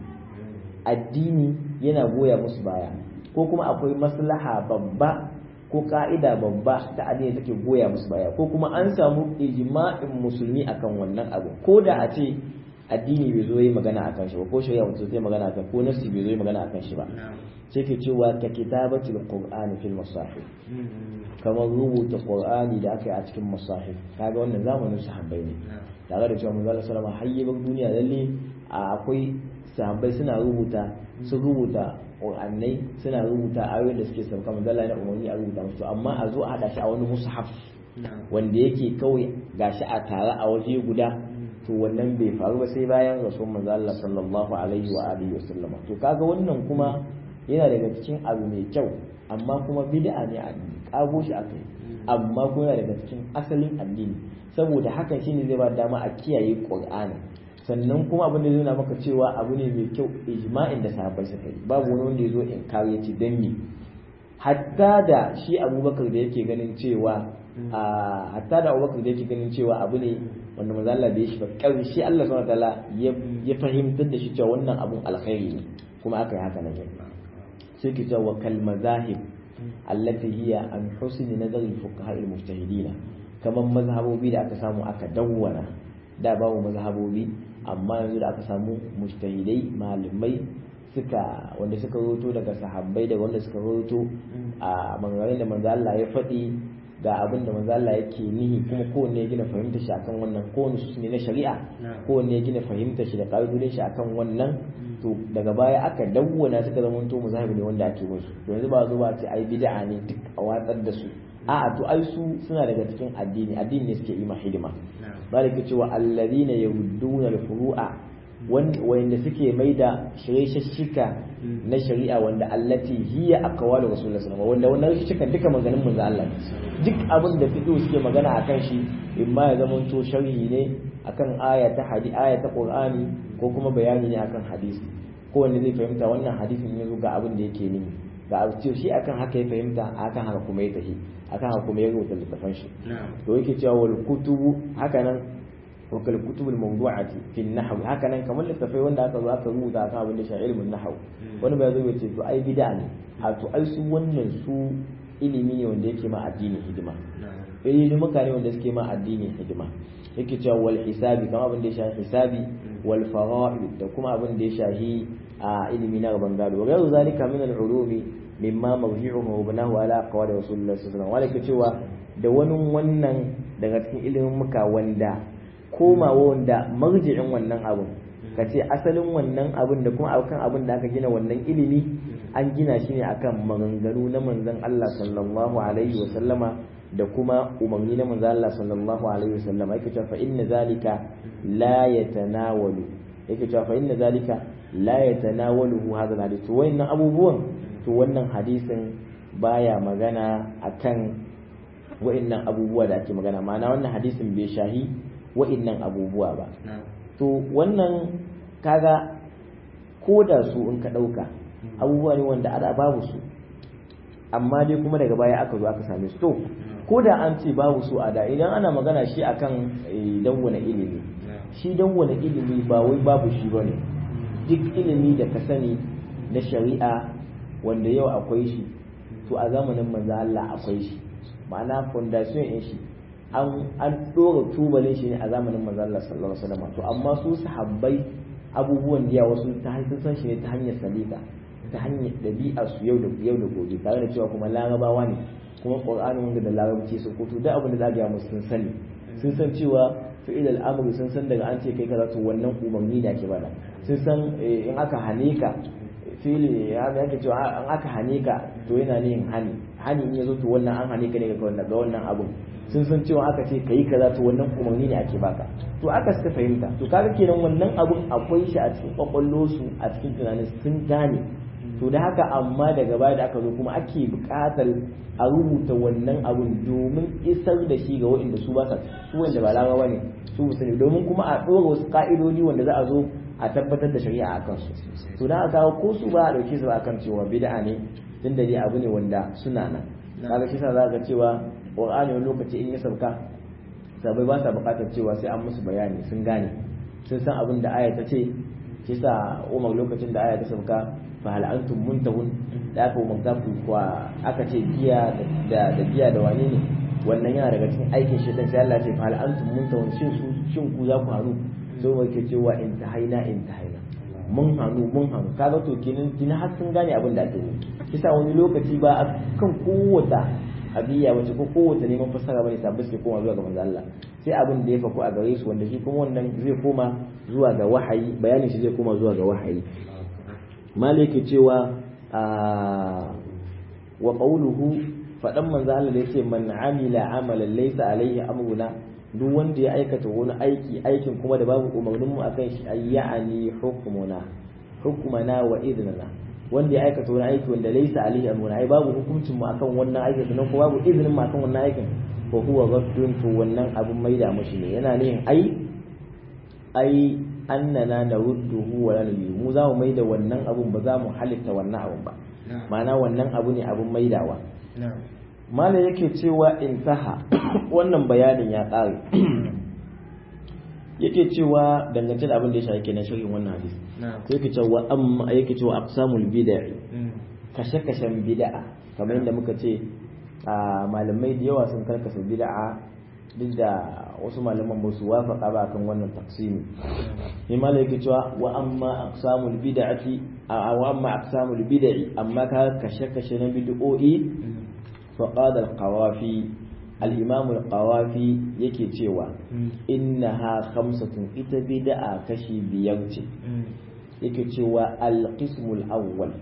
Speaker 1: addini yana goya musu baya ko kuma akwai maslaha babba ko ka'ida babba ta addini take goya musu baya ko kuma an samu ijma'in musulmi akan wannan abu ko da a ce addini bai zo yi magana akan shi ba ko shari'a mutum zai magana akan ko nafsi bai zo yi magana akan shi ba sai ke cewa ka kitabatul qur'ani fil masahif kamar rubuta qur'ani da aka yi a cikin masahif kaga wannan zamanin sahabbai ne tare da cewa manzo sallallahu alaihi wasallam duniya lalle akwai sahabbai suna rubuta su rubuta qur'anai suna rubuta ayoyin da suke sauka manzo Allah ya umarni a rubuta musu amma a zo a hada shi a wani mushaf wanda yake kawai gashi a tare a waje guda to wannan bai faru ba sai bayan rasul manzo Allah sallallahu alaihi wa alihi wasallama to kaga wannan kuma yana daga cikin abu mai kyau amma kuma bid'a ne a kago shi aka yi amma kuma yana daga cikin asalin addini saboda hakan shine zai ba dama a kiyaye qur'ani sannan kuma abin da zai nuna maka cewa abu ne mai kyau ijma'in da sahabbai suka yi babu wani wanda ya zo in kare ci dan me hatta da shi abubakar da yake ganin cewa hatta da abubakar da yake ganin cewa abu ne wanda manzo Allah bai shi ba karshe Allah subhanahu wataala ya fahimtar da shi cewa wannan abun alkhairi ne kuma aka yi haka nan sai ki cewa kal mazahib allati hiya an husni nazari fuqaha al mujtahidin kaman mazhabobi da aka samu aka dawwana da babu mazhabobi amma yanzu da aka samu mujtahidai malamai suka wanda suka roto daga sahabbai da wanda suka roto a maganganun da manzo Allah ya faɗi ga abin da manzo Allah yake nihi kuma kowanne ya gina fahimtar shi akan wannan kowanne su ne na shari'a kowanne ya gina fahimtar shi da ƙa'idodin shi akan wannan to daga baya aka dawwana suka zama to mazhabi ne wanda ake musu to yanzu ba zo ba ce ai bid'a ne duk a watsar da su a'a to ai su suna daga cikin addini addini ne suke yi ma hidima malaka cewa alladhina yarudduna al-furu'a wanda suke maida shirye-shishika na shari'a wanda allati hiya aqwalu rasulullahi sallallahu alaihi wasallam wanda wannan shishika duka maganin manzo Allah duk abin da fiqh suke magana akan shi imma ya zama to sharhi ne akan aya ta hadi aya ta qur'ani ko kuma bayani ne akan hadisi ko wanda zai fahimta wannan hadisin yazo ga abin da yake nuni ga abu ce shi akan haka ya fahimta akan haka kuma ya tafi akan haka kuma ya rubuta littafin shi to yake cewa wal kutubu haka nan wakal kutubul mawdu'ati fi an-nahw haka nan kamar littafai wanda aka zo aka rubuta akan abin da shi ilmin nahw wani bai zo ya ce to ai bid'a ne a to ai su wannan su ilimi ne wanda yake ma addini hidima ilimi mutane wanda suke ma addini hidima yake cewa wal hisabi kamar abin da ya shafi hisabi wal fara'id da kuma abin da ya shafi a ilimi na gaban gado wa ghayru zalika min al-ulumi mimma mawji'uhu wa banahu ala aqwali rasulullah sallallahu alaihi wasallam cewa da wani wannan daga cikin ilimin muka wanda komawa wanda marji'in wannan abun ka ce asalin wannan abun da kuma akan abun da aka gina wannan ilimi an gina shi ne akan maganganu na manzon Allah sallallahu alaihi wa sallama da kuma umarni na manzon Allah sallallahu alaihi wa sallama yake cewa fa inna zalika la yatanawalu yake cewa fa inna zalika la yatanawalu hadha alhadith to wannan abubuwan to wannan hadisin baya magana akan wa'annan abubuwa da ake magana ma'ana wannan hadisin bai shahi wa'innan abubuwa ba to wannan kaga ko da su in ka ɗauka abubuwa ne wanda ada babu su amma dai kuma daga baya aka zo aka same su to ko da an ce babu su a da idan ana magana shi akan dawwana ilimi shi dawwana ilimi ba wai babu shi ba ne duk ilimi da ka sani na shari'a wanda yau akwai shi to a zamanin manzo Allah akwai shi ma'ana foundation in shi an an dora tubalin shi ne a zamanin manzo Allah sallallahu alaihi wasallam to amma su sahabbai abubuwan da wasu ta sun san shi ne ta hanyar salika ta hanyar dabi'a su yau da yau da gobe tare da cewa kuma larabawa ne kuma qur'anin wanda da larabci su ko to duk abin da za ga musu sun sani sun san cewa fi'il al'amri sun san daga an ce kai kaza to wannan umarni da ake bada sun san in aka hane ka fili ya yake cewa an aka hane ka to yana ne hani hani in yazo to wannan an hane ka ne ga wannan ga wannan abun sun san cewa aka ce kai kaza to wannan umarni ne ake baka to aka suka fahimta to kaga kenan wannan abun akwai shi a cikin kwakwallo su a cikin tunanin sun gane to da haka amma daga baya da aka zo kuma ake buƙatar a rubuta wannan abun domin isar da shi ga waɗanda su ba su wanda ba larabawa ne su musulmi domin kuma a ɗora wasu ƙa'idodi wanda za a zo a tabbatar da shari'a a kansu to da aka kawo ko su ba a ɗauke su ba akan cewa bid'a ne tun da dai abu ne wanda suna nan kaga shi sa za ka cewa qur'ani wani lokaci in ya sauka sabai ba sa buƙatar cewa sai an musu bayani sun gane sun san abin da aya ta ce shi sa umar lokacin da aya ta sauka fa hal antum muntahun da aka umarta ku kwa aka ce giya da da giya da wane ne wannan yana daga cikin aikin shaitan sai Allah ya ce fa hal antum muntahun shin su shin ku za ku haru sai mai ke cewa in tahaina in tahaina mun hannu mun hannu kaga to kenan kina har sun gane abin da ake yi kisa wani lokaci ba a kan kowace abiya wace ko kowace neman fassara bane sabbi suke koma zuwa ga manzo Allah sai abin da ya faku a gare su wanda shi kuma wannan zai koma zuwa ga wahayi bayanin shi zai koma zuwa ga wahayi maliki cewa wa qawluhu fadan manzo Allah da yace man amila amalan laysa alaihi amruna duk wanda ya aikata wani aiki aikin kuma da babu umarnin mu akan shi ayyani hukmuna hukmana wa idnana wanda ya aikata wani aiki wanda laysa alaihi amruna ai babu hukuncin mu akan wannan aikin sannan kuma babu izinin mu akan wannan aikin fa huwa ghaddun to wannan abun maida mushi ne yana ne ai ai annana narudduhu wa la nuridu mu za mu maida wannan abun ba za mu halitta wannan abun ba ma'ana wannan abu ne abun maidawa malam yake cewa intaha wannan bayanin ya ƙare yake cewa dangance da abin da ya shafi kenan shirin wannan hadisi sai yake cewa amma yake cewa aqsamul bid'a kashe-kashen bid'a kamar yadda muka ce a malamai da yawa sun karkasa bid'a duk da wasu malaman ba su wafaka ba kan wannan taksimi sai malam yake cewa wa amma aqsamul bid'ati wa amma aqsamul bid'i amma ka kashe-kashe na bid'o'i فقال القوافي الإمام القوافي yake cewa innaha khamsatun ita bid'a kashi biyar ce yake cewa al-qismul awwal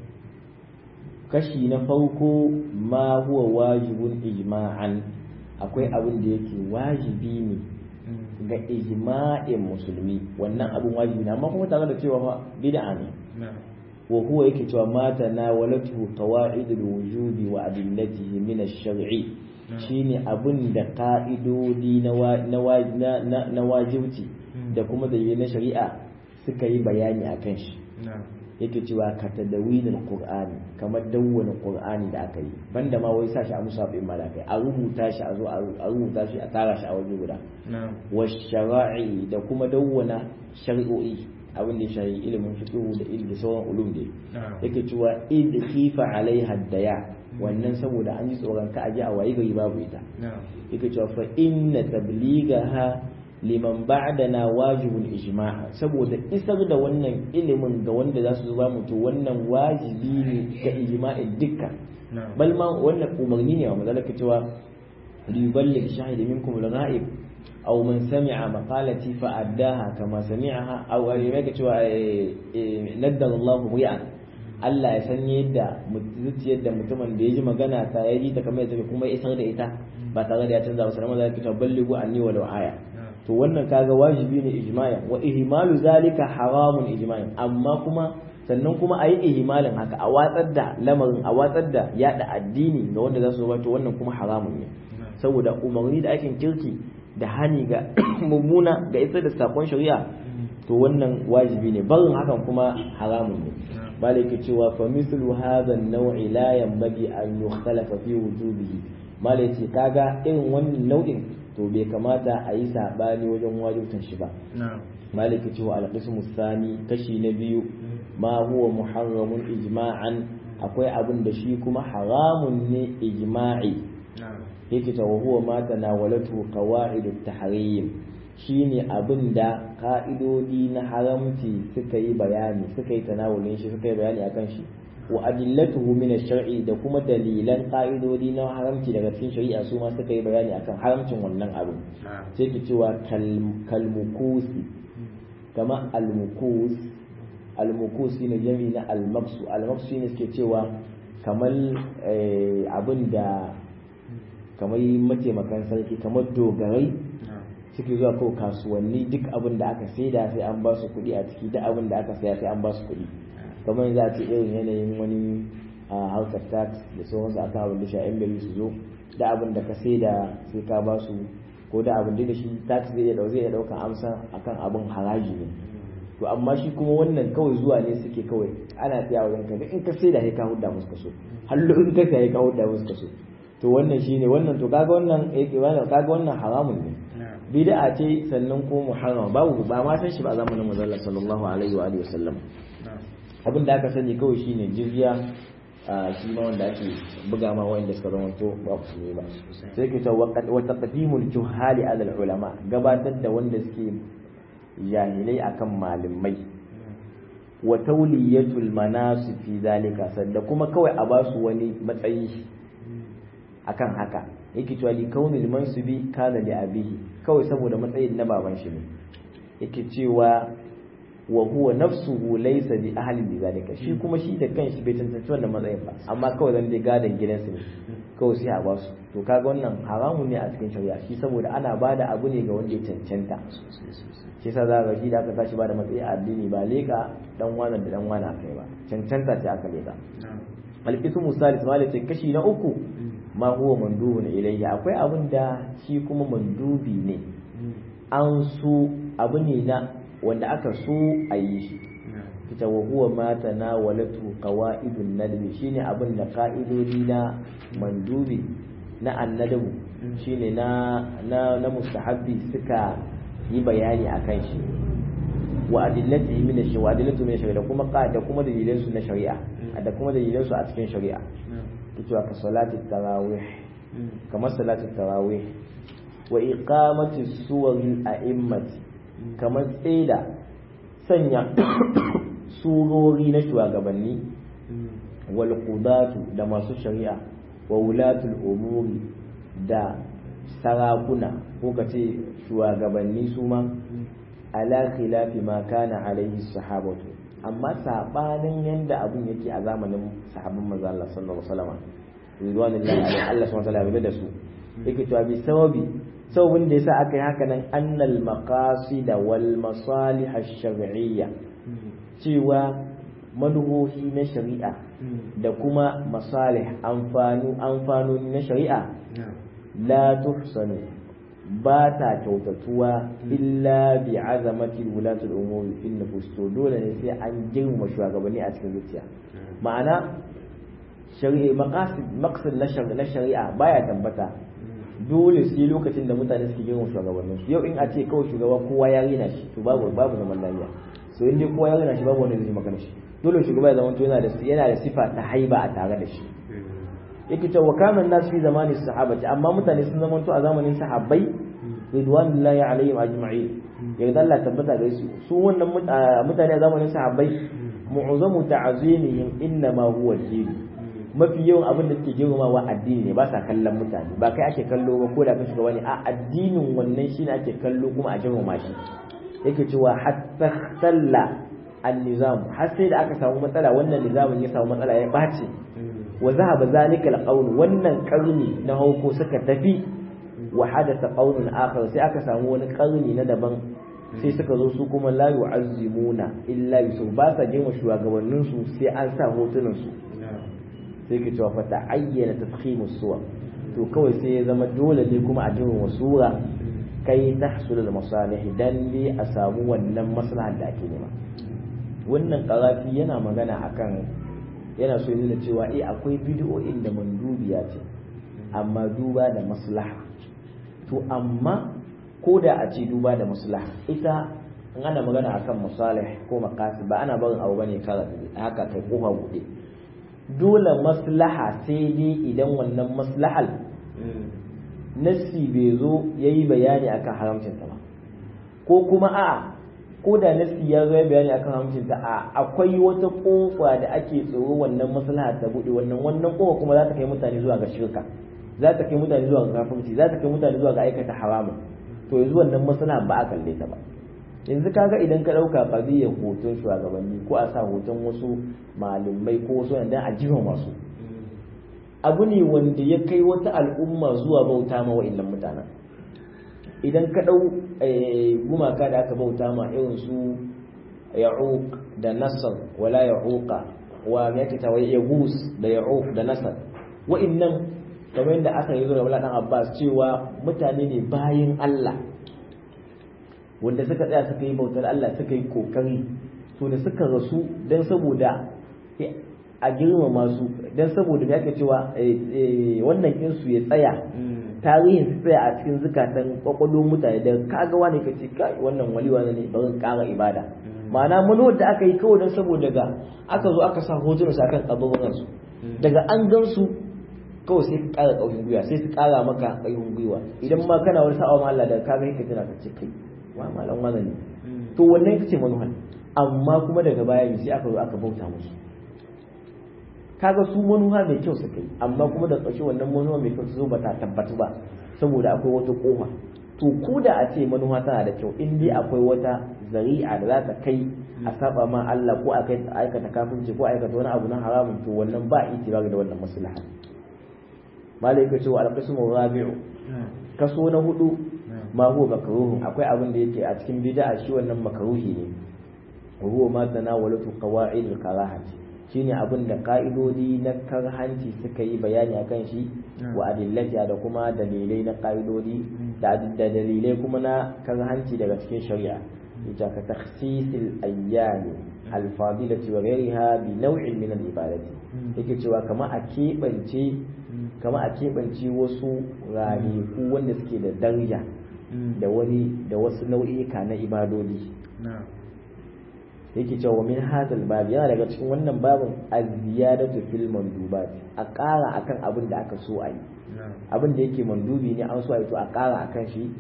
Speaker 1: kashi na farko ma huwa wajibun ijma'an akwai abin da yake wajibi ne ga ijma'in musulmi wannan abin wajibi ne amma kuma tare da cewa fa bid'a ne wa huwa yake cewa ma tanawalatu qawaid al-wujubi wa adillatihi min ash-shar'i shine abin da ka'idodi na na wajibci da kuma dalilai na shari'a suka yi bayani akan shi yake cewa ka tadawinin qur'ani kamar dawwana qur'ani da aka yi banda ma wai sa shi a musafin malakai a rubuta shi a zo a rubuta shi a tara shi a waje guda wa shara'i da kuma dawwana shari'o'i abin da ya shafi ilimin fiqh da ilmi sauran ulum da yake cewa id khifa alaiha daya wannan saboda an ji tsoron ka aje a wayi gari babu ita yake cewa fa inna tabligaha liman ba'dana wajibul ijma' saboda isar da wannan ilimin ga wanda za su zuba mutu wannan wajibi ne ga ijma'in dukkan bal ma wannan umarni ne wa mazalaka cewa liyuballigh shahid minkum al-ghaib aw man sami'a maqalati fa addaha kama sami'aha aw yake cewa naddara Allahu ri'an Allah ya san yadda zuciyar da mutumin da ya ji magana ta ya ji ta kamar yadda kuma ya isar da ita ba tare da ya canza ba sannan zai kita ballighu anni walau aya to wannan kaga wajibi ne ijma'in wa ihmalu zalika haramun ijma'in amma kuma sannan kuma ayi ihmalin haka a watsar da lamarin a watsar da yada addini ga wanda za su to wannan kuma haramun ne saboda umarni da aikin kirki da hani ga mummuna ga isar da sakon shari'a to wannan wajibi ne barin hakan kuma haramun ne malaka cewa fa mislu hadha an-naw'i la yanbaghi an yukhtalafa fi wujubihi malaka kaga irin wannan nau'in to bai kamata a yi sabani wajen wajibtan shi ba maliki cewa alqismu sani kashi na biyu ma huwa muharramun ijma'an akwai abin da shi kuma haramun ne ijma'i yake ta huwa ma tanawalatu qawa'idut tahrim shine abin da ka'idodi na haramci suka yi bayani suka yi tanawulin shi suka yi bayani akan shi wa adillatuhu min ash-shar'i da kuma dalilan ka'idodi na haramci daga cikin shari'a su ma suka yi bayani akan haramcin wannan abu sai ki cewa kalmukusi kama almukus almukus shine jami na almaksu almaksu shine suke cewa kamar abin da kamar mataimakan sarki kamar dogarai suke zuwa ko kasuwanni duk abin da aka saida sai an ba su kuɗi a ciki duk abin da aka saya sai an ba su kuɗi kamar yanzu a ce irin yanayin wani a harkar tax da sauransu akan abin da sha'in gari su zo da abin da ka saida sai ka ba su ko da abin da shi tax zai iya zai iya ɗaukan amsa akan abin haraji ne to amma shi kuma wannan kawai zuwa ne suke kawai ana tsaya wajen ka in ka saida sai ka hudda musu kaso hallo in ka saya ka hudda musu kaso to wannan shine wannan to kaga wannan eh kaga wannan haramun ne bid'a ce sannan ko muharram babu ba ma san shi ba zamanin manzon sallallahu alaihi wa alihi wasallam abin da aka sani kawai shine jizya shi ma wanda ake buga ma wanda suka zama to ba su ne ba sai ke ta wa taqdimul juhali ala ulama gabatar da wanda suke jahilai akan malamai wa tawliyatul manasib fi zalika sanda kuma kawai a basu wani matsayi akan haka yake cewa li kaunil mansubi kana li abihi kawai saboda matsayin na baban shi ne yake cewa wa huwa nafsuhu laysa bi ahli bi zalika shi kuma shi da kanshi bai tantance wannan matsayin ba amma kawai zan dai gadan gidansu ne kawai sai a ba su to kaga wannan haramun ne a cikin shari'a shi saboda ana bada abu ne ga wanda ya cancanta shi sa za ga shi da aka tashi bada matsayi a addini ba leka dan wannan da dan wani kai ba cancanta ce aka leka alqismu salis malaka kashi na uku ma huwa mandubun ilayhi akwai abin da shi kuma mandubi ne an so abu ne na wanda aka so a yi shi ita wa huwa ma tanawalatu qawaidun nadbi shine abin da ka'idodi na mandubi na annadabu shine na na na mustahabbi suka yi bayani akan shi wa adillati min ash wa adillatu min ash da kuma da kuma dalilan su na shari'a da kuma dalilan su a cikin shari'a cewa ka salati tarawih kamar salati tarawih wa iqamati suwaril a'immati kamar tsaida sanya surori na shugabanni wal qudatu da masu shari'a wa wulatul umuri da sarakuna ko kace shugabanni su ma ala khilafi ma kana alaihi sahabatu amma sabanin yanda abun yake a zamanin sahabban manzo Allah sallallahu alaihi wasallam ridwanullahi alaihi Allah subhanahu wa ta'ala da su yake to bi sababi sababin da yasa aka yi haka nan annal maqasid wal masalih ash-shar'iyya cewa manuhohi na shari'a da kuma masalih amfanu amfanoni na shari'a la tuhsanu ba ta kyautatuwa illa bi azamati wulati al-umuri fil nufus to dole ne sai an girma shugabanni a cikin zuciya ma'ana shari'a maqasid maqsad na shari'a baya tabbata dole sai lokacin da mutane suke girma shugabannin su yau in a ce kawai shugaba kowa ya rina shi to babu babu zaman lafiya so in dai kowa ya rina shi babu wanda zai magana shi dole shugaba ya zama to yana da yana da sifa ta haiba a tare da shi yake ta wa kana nas fi zamani sahabati amma mutane sun zama to a zamanin sahabbai ridwanullahi alaihim ajma'in yarda Allah tabbata da su su wannan mutane a zamanin sahabbai mu'azzamu ta'zimihim inna ma huwa din mafi yawan abin da suke girmamawa addini ne ba sa kallon mutane ba kai ake kallo ba ko da kan shugaba ne a addinin wannan shine ake kallo kuma a girmama shi yake cewa hatta talla an-nizam har sai da aka samu matsala wannan nizamin ya samu matsala ya bace wa zahaba zalika al wannan karni na hauko suka tafi wa hadatha qaulun akhar sai aka samu wani karni na daban sai suka zo su kuma la yu'azzimuna illa bi ba sa girma shugabannin su sai an sa hotunan su sai ke cewa fata ayyana tafhimu suwa to kawai sai ya zama dole ne kuma a jirin wasura kai tahsul al masalih dan ne a samu wannan maslahar da ake nema wannan karafi yana magana akan yana so yana cewa eh akwai bid'o'in da mandubiya ce amma duba da maslaha to amma ko da a ce duba da maslaha ita in ana magana akan musalih ko maqasid ba ana barin abu bane kara haka kai kofa bude dole maslaha sai dai idan wannan maslahal nassi bai zo yayi bayani akan haramcin ta ba ko kuma a ko da nassi ya zo ya bayani akan haramcin ta a akwai wata kofa da ake tsoro wannan maslaha ta bude wannan wannan kofa kuma za ta kai mutane zuwa ga shirka za ta kai mutane zuwa ga kafirci za ta kai mutane zuwa ga aikata haramun to yanzu wannan maslaha ba a kalle ta ba yanzu kaga idan ka dauka qadiyar hoton shugabanni ko a sa hoton wasu malamai ko wasu wanda a jiwa masu abu ne wanda ya kai wata al'umma zuwa bauta ma wa'annan mutanen idan ka dau gumaka da aka bauta ma irin su ya'uq da nasr wala ya'uqa wa me yake tawaye yagus da ya'uq da nasr wa'annan kamar yadda aka yi zuwa wala dan Abbas cewa mutane ne bayin Allah wanda suka tsaya suka yi bautar Allah suka yi kokari to da suka rasu dan saboda a girmama su dan saboda me ake cewa wannan insu ya tsaya tarihin su tsaya a cikin zukatan kwakwalwar mutane da kaga wani ka ce kai wannan wali wani ne bari kara ibada ma'ana manuwar da aka yi kawai dan saboda ga aka zo aka sa hotunan su akan kaburburan su daga an gan su kawai sai ka kara ƙarfin gwiwa sai su kara maka ƙarfin gwiwa idan ma kana wani sa'a ma Allah da kaga yake tana ka ce kai wa malam wani ne to wannan ita ce manuhan amma kuma daga baya sai aka zo aka bauta musu kaga su manuha mai kyau suka yi amma kuma da ƙarshe wannan manuha mai kyau su zo ba ta tabbatu ba saboda akwai wata kofa to ko da a ce manuha tana da kyau in dai akwai wata zari'a da za ta kai a saba ma Allah ko a kai aikata kafinci ko aikata wani abu na haramun to wannan ba itibar da wannan maslaha malai ka ce wa alqismu rabi'u kaso na hudu ma huwa makruhun akwai abin da yake a cikin bid'a shi wannan makruhi ne huwa ma tanawalatu qawaid al-karahati shine abin da ka'idodi na karhanci suka yi bayani akan shi wa adillati da kuma dalilai na ka'idodi da dalilai kuma na karhanci daga cikin shari'a ita ka takhsisil ayyami al-fadilati wa ghayriha bi naw'in min al-ibadati yake cewa kama a keɓance kama a keɓance wasu ranaku wanda suke da daraja da wani da wasu nau'ika na ibadodi yake cewa min hadal bab yana daga cikin wannan babin az-ziyadatu fil mandubat a ƙara akan abin da aka so a yi abin da yake mandubi ne an so a yi to a ƙara akan shi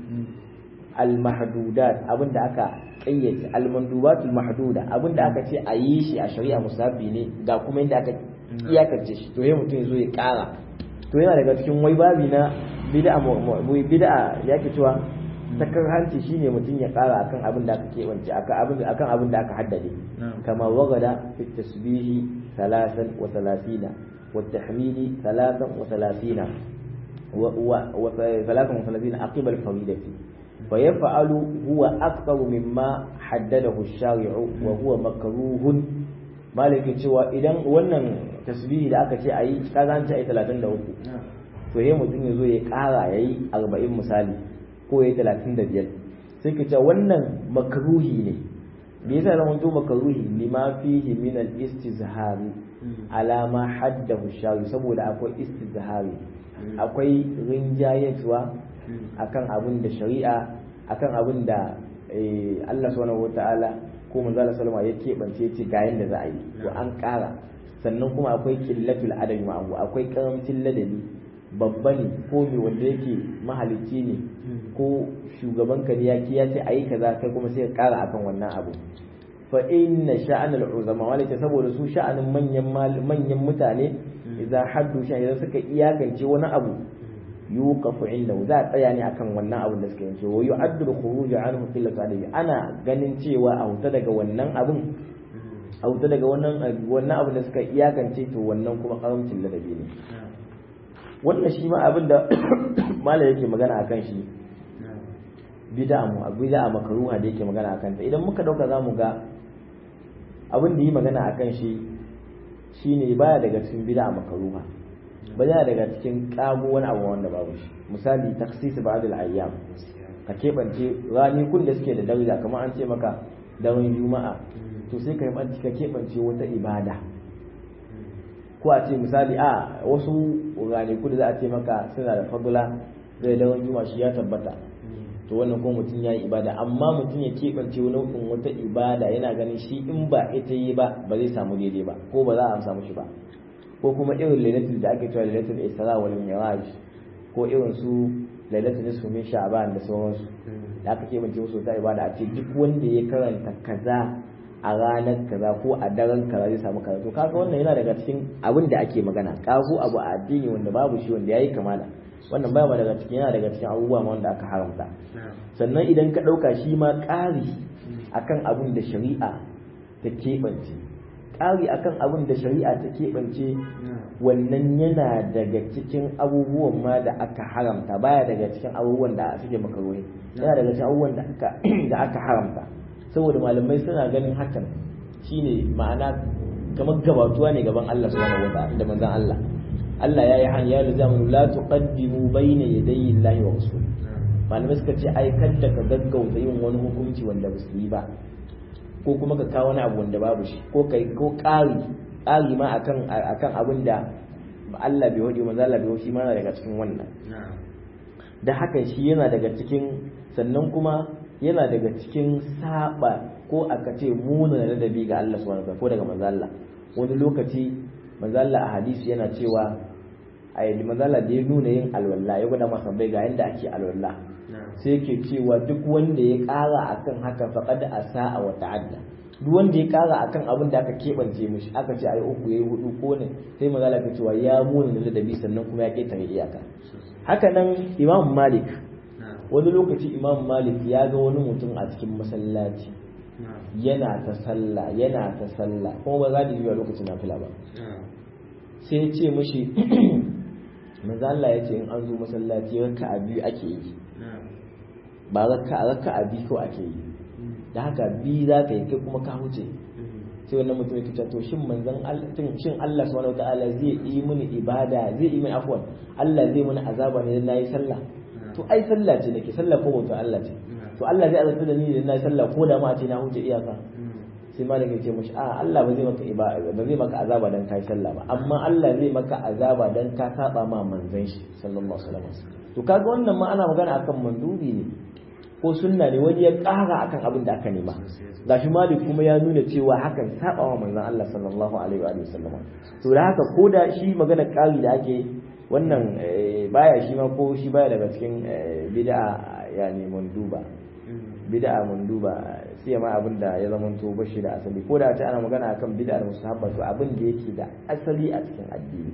Speaker 1: al-mahdudat abin da aka ƙayyace al-mandubat al-mahduda abin da aka ce a yi shi a shari'a musabbi ne ga kuma inda aka iyakance shi to yayin mutum ya zo ya ƙara to yana daga cikin wai babi na bid'a bid'a yake cewa sakar hanci shine mutum ya kara akan abin da aka keɓance akan abin da aka haddade kama wagada fi tasbihi salasan wa salasina wa tahmidi salasan wa salasina wa salasan wa salasina aqibal faridati fa yaf'alu huwa aktaru mimma haddadahu ash-shari'u wa huwa makruhun maliki cewa idan wannan tasbihi da aka ce ayi kaga an ce ayi 33 to yayin mutum ya zo ya kara yayi 40 misali ko ya talatin da biyar sai ka ce wannan makaruhi ne me yasa zama to makaruhi lima fihi min al istizhari ala ma haddahu shawi saboda akwai istizhari akwai rinjayatwa akan abin da shari'a akan abin da Allah subhanahu wataala ko manzo Allah sallama ya keɓance ce ga yanda za a yi to an ƙara sannan kuma akwai qillatul adabi ma'ahu akwai karamcin ladabi babba ne ko mai wanda yake mahalicci ne ko shugaban ka ya ki ya ce ayi kaza kai kuma sai ka kara akan wannan abu fa inna sha'anal uzama wala ta saboda su sha'anin manyan manyan mutane idan haddu sha idan suka iyakance wani abu yuqafu inda za a tsaya ne akan wannan abun da suka yi wa yu'addu al-khuruj anhu qillatu adabi ana ganin cewa a huta daga wannan abun a huta daga wannan wannan abun da suka iyakance to wannan kuma karamcin ladabi ne wannan shi ma abin da mala yake magana a kan shi bid'a mu a bid'a makaruha da yake magana a kanta idan muka dauka zamu ga abin da yi magana a kan shi shine baya daga cikin bid'a makaruha ba yana daga cikin kago wani abu wanda babu shi misali taksis ba'd al-ayyam ka kebance kun da suke da daraja kamar an ce maka daren juma'a to sai ka yi ka kebance wata ibada ko a ce misali a wasu ranaku da za a ce maka suna da fadula zai daren juma'a shi ya tabbata to wannan ko mutum ya yi ibada amma mutum ya keɓance nau'in wata ibada yana ganin shi in ba ita yi ba ba zai samu daidai ba ko ba za a samu shi ba ko kuma irin lailatul da ake cewa lailatul isra wal mi'raj ko irin su lailatul nisfu min sha'ban da sauransu da aka keɓance musu ta ibada a ce duk wanda ya karanta kaza a ranar kaza ko a daren kaza zai samu kaza to kaga wannan yana daga cikin abin da ake magana kago abu a addini wanda babu shi wanda yayi kamala wannan baya daga cikin yana daga cikin abubuwa ma wanda aka haramta sannan idan ka ɗauka shi ma ƙari akan abin da shari'a ta keɓance ƙari akan abin da shari'a ta keɓance wannan yana daga cikin abubuwan ma da aka haramta baya daga cikin abubuwan da suke makaruhi yana daga cikin abubuwan da aka da aka haramta saboda malamai suna ganin hakan shine ma'ana kamar gabatuwa ne gaban Allah subhanahu wa ta'ala da manzon Allah Allah ya yi hanya ya lizamu la tuqaddimu bayna yadayi Allahi wa rasul malamai suka ce ai kadda ka gaggauta yin wani hukunci wanda ba su yi ba ko kuma ka kawo wani abu wanda babu shi ko kai ko ƙari ƙari ma akan akan abin da Allah bai wadi manzo Allah bai shi ma yana daga cikin wannan da hakan shi yana daga cikin sannan kuma yana daga cikin saba ko aka ce muna ladabi ga Allah subhanahu wa ta'ala ko daga manzo Allah wani lokaci manzo Allah a hadisi yana cewa a yi manzala da ya nuna yin alwala ya gwada masa bai ga yadda ake alwala sai yake cewa duk wanda ya kara akan haka faqad asaa wa ta'adda duk wanda ya kara akan abin da aka kebance mishi aka ce ayi uku yayi hudu ko ne sai manzala ka cewa ya muna da ladabi sannan kuma ya ketare iyaka haka nan imam malik wani lokaci imam malik ya ga wani mutum a cikin masallaci yana ta sallah yana ta sallah kuma ba za ta yi lokacin nafila ba sai ya ce mishi manzo Allah ya ce in an zo masallaci raka'a biyu ake yi ba raka'a raka'a biyu ko ake yi da haka biyu za ka yi kai kuma ka huce sai wannan mutum ya ce to shin manzon Allah shin Allah subhanahu wataala zai yi mini ibada zai yi mini afwan Allah zai mini azaba ne dan nayi sallah to ai sallah ce nake sallah ko bauta Allah ce to Allah zai azabta da ni idan nayi sallah ko da ma a ce na huce iyaka sai malam ya ce mushi a Allah ba zai maka ibada ba zai maka azaba dan kai sallah ba amma Allah zai maka azaba dan ka saba ma manzon shi sallallahu alaihi wasallam to kaga wannan ma ana magana akan mandubi ne ko sunna ne wani ya ƙara akan abin da aka nema gashi malik kuma ya nuna cewa hakan saba wa manzon Allah sallallahu alaihi wa sallam to da haka ko da shi magana ƙari da ake wannan baya shi ma ko shi baya daga cikin bid'a yani manduba bid'a manduba sai ma abin da ya zama to bashi da asali ko da ta ana magana akan bid'ar mustahabba to abin da yake da asali a cikin addini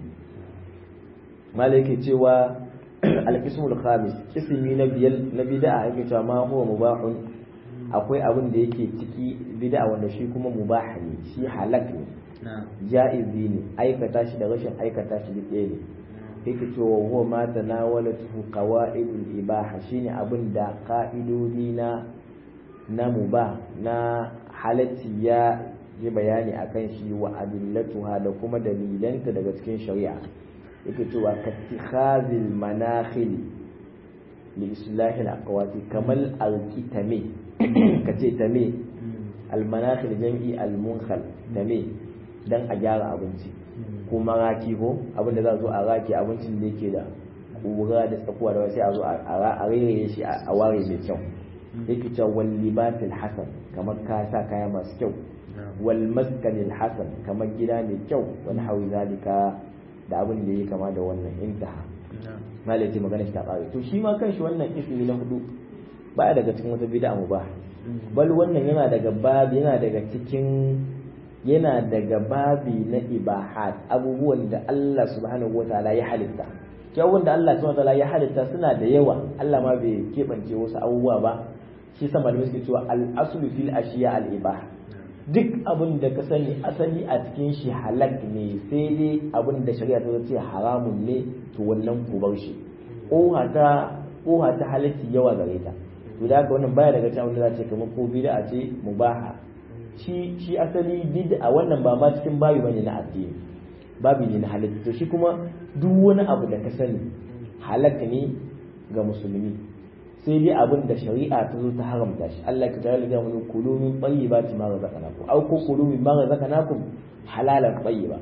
Speaker 1: malai yake cewa al-qismul khamis kismi na biyar na bid'a yake cewa ma huwa mubahun akwai abin da yake ciki bid'a wanda shi kuma mubah ne shi halak ne ja'izi ne aikata shi da rashin aikata shi duk ɗaya ne yake cewa huwa ma tanawalatu qawaidul ibaha shine abin da ka'idodi na na mubah na halatti ya yi bayani akan shi wa adillatuha da kuma dalilanta daga cikin shari'a yake cewa kattikhazil manakhil li islahi al-aqwati kamal al-kitame kace tame al-manakhil jam'i al-munkhal tame dan a gyara abinci ko maraki ko abinda za zo a raki abincin da yake da ƙura da tsakuwa da sai a zo a rairaye shi a ware mai kyau yake cewa wal libasil hasan kamar ka sa kaya masu kyau wal maskanil hasan kamar gida mai kyau wani hawi zalika da abin da ya kama da wannan intaha malai ce magana shi ta ƙare to shi ma kanshi wannan ismi na hudu baya daga cikin wata bid'a mu ba bal wannan yana daga babi yana daga cikin yana daga babi na ibahat abubuwan da Allah subhanahu wataala ya halitta kyawun da Allah subhanahu wataala ya halitta suna da yawa Allah ma bai keɓance wasu abubuwa ba shi sa malamai suke cewa al-aslu fil ashiya al-ibah duk abin da ka sani asali a cikin shi halak ne sai dai abin da shari'a ta ce haramun ne to wannan ku bar shi ƙoha ta ƙoha ta halatti yawa gare ta to da haka wannan baya daga cikin abin da za ce kamar ko bid'a ce mubaha shi shi asali bid'a wannan ba ma cikin babi bane na addini babi ne na halitta to shi kuma duk wani abu da ka sani halak ne ga musulmi sai dai abin da shari'a ta zo ta haramta shi Allah ka tare da mu kulu min tayyibati ma razaqnakum aw ko kulu min ma razaqnakum halalan tayyiba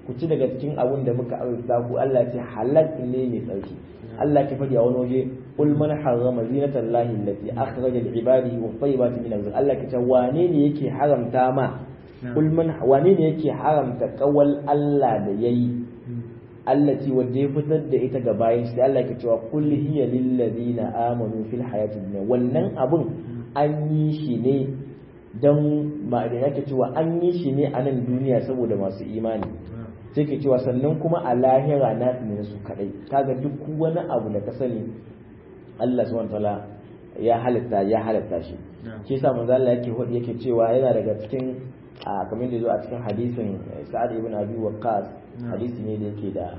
Speaker 1: ku ci daga cikin abun da muka arzuta ku Allah ce halal ne mai tsarki Allah ke faɗi a wani waje qul man harrama zinata allahi allati akhraja li ibadihi wa tayyibati min rizq Allah ke ce wane ne yake haramta ma qul man wane ne yake haramta kawal Allah da yayi allati wadda ya fitar da ita ga bayan sai Allah ke cewa qul hiya lil ladina amanu fil hayatid dunya wannan abun an yi shi ne don ma'adin yake cewa an yi shi ne a nan duniya saboda masu imani sai ke cewa sannan kuma a lahira na ne su kadai kaga duk wani abu da ka sani Allah subhanahu wataala ya halitta ya halitta shi shi yasa manzo Allah yake hodi yake cewa yana daga cikin a kamar da zo a cikin hadisin Sa'ad ibn Abi Waqqas hadisi ne da yake da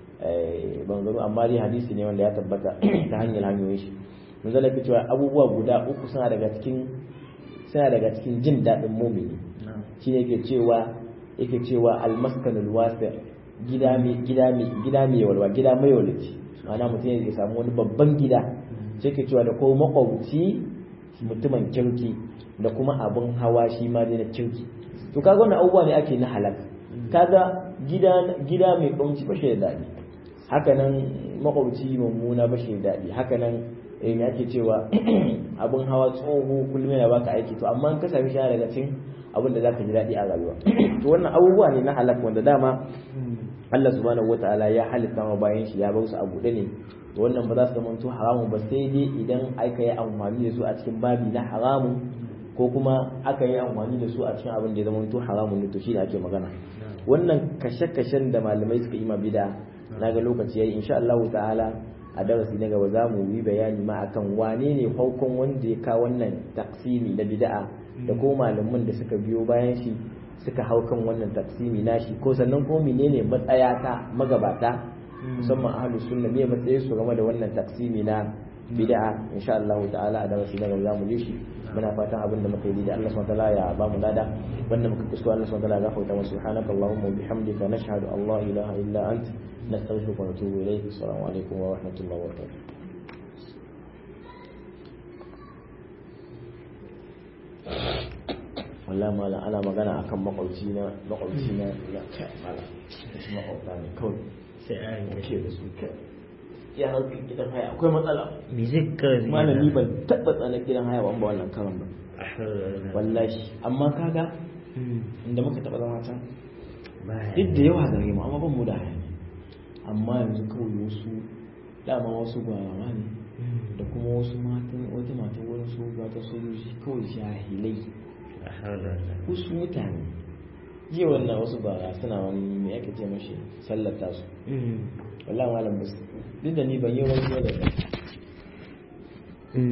Speaker 1: bangaro amma dai hadisi ne wanda ya tabbata ta hanyar hanyoyin shi manzo Allah yake cewa abubuwa guda uku suna daga cikin suna daga cikin jin daɗin mumini shi ne yake cewa yake cewa almaskanul wasi gida mai gida mai gida mai walwa gida mai walaci ma'ana mutum ya samu wani babban gida sai ke cewa da ko makwabci mutumin kirki da kuma abin hawa shi ma dai na kirki to kaga wannan abubuwa ne ake na halak kaga gida gida mai kunci ba shi da daɗi hakanan makwabci mummuna ba shi da daɗi hakanan eh me ake cewa abin hawa tsoho kullum yana baka aiki to amma in ka sami shi daga cikin abin da zaka ji daɗi a rayuwa to wannan abubuwa ne na halak wanda dama Allah subhanahu wataala ya halitta ma bayan shi ya bar su a buɗe ne to wannan ba za su zama to haramun ba sai dai idan aka yi amfani da su a cikin babi na haramun ko kuma aka yi amfani da su a cikin abin da ya zama to haramun ne to shi ne ake magana wannan kashe-kashen da malamai suka yi ma bida na ga lokaci yayi insha Allah ta'ala a darasi na gaba za mu yi bayani ma akan wane ne farkon wanda ya kawo wannan taksimi na bid'a da ko malaman da suka biyo bayan shi suka hau kan wannan taksimi nashi ko sannan ko menene matsaya ta magabata musamman ahlus sunna me matsayin su game da wannan taksimi na bid'a insha Allah ta'ala a darasi na gaba za mu yi shi muna fatan abin da muka yi da Allah subhanahu wa ta'ala ya ba mu lada wanda muka kuskure Allah subhanahu wa ta'ala ya gafarta mu subhanaka allahumma wa bihamdika nashhadu an la ilaha illa anta نستغفرك ونتوب إليك السلام عليكم ورحمة الله وبركاته wallah mala ana magana akan makwabci na makwabci na ya kai mala shi makwabta ne kawai
Speaker 2: sai a yi
Speaker 1: ke da su kai ya harkar gidan haya akwai matsala
Speaker 2: music kawai
Speaker 1: malami ban taɓa tsanar gidan haya ban ba wannan karan ba wallahi amma kaga inda muka taɓa zama can duk da yawa gare mu amma ban mu da haya amma yanzu kawai wasu dama wasu gwarawa ne da kuma wasu matan wata mata wurin su ga ta sojoji kawai jahilai wasu mutane jiya wannan wasu bara suna wani me ake ce mashi sallata su wallahi malam basu duk da ni ban yi wani da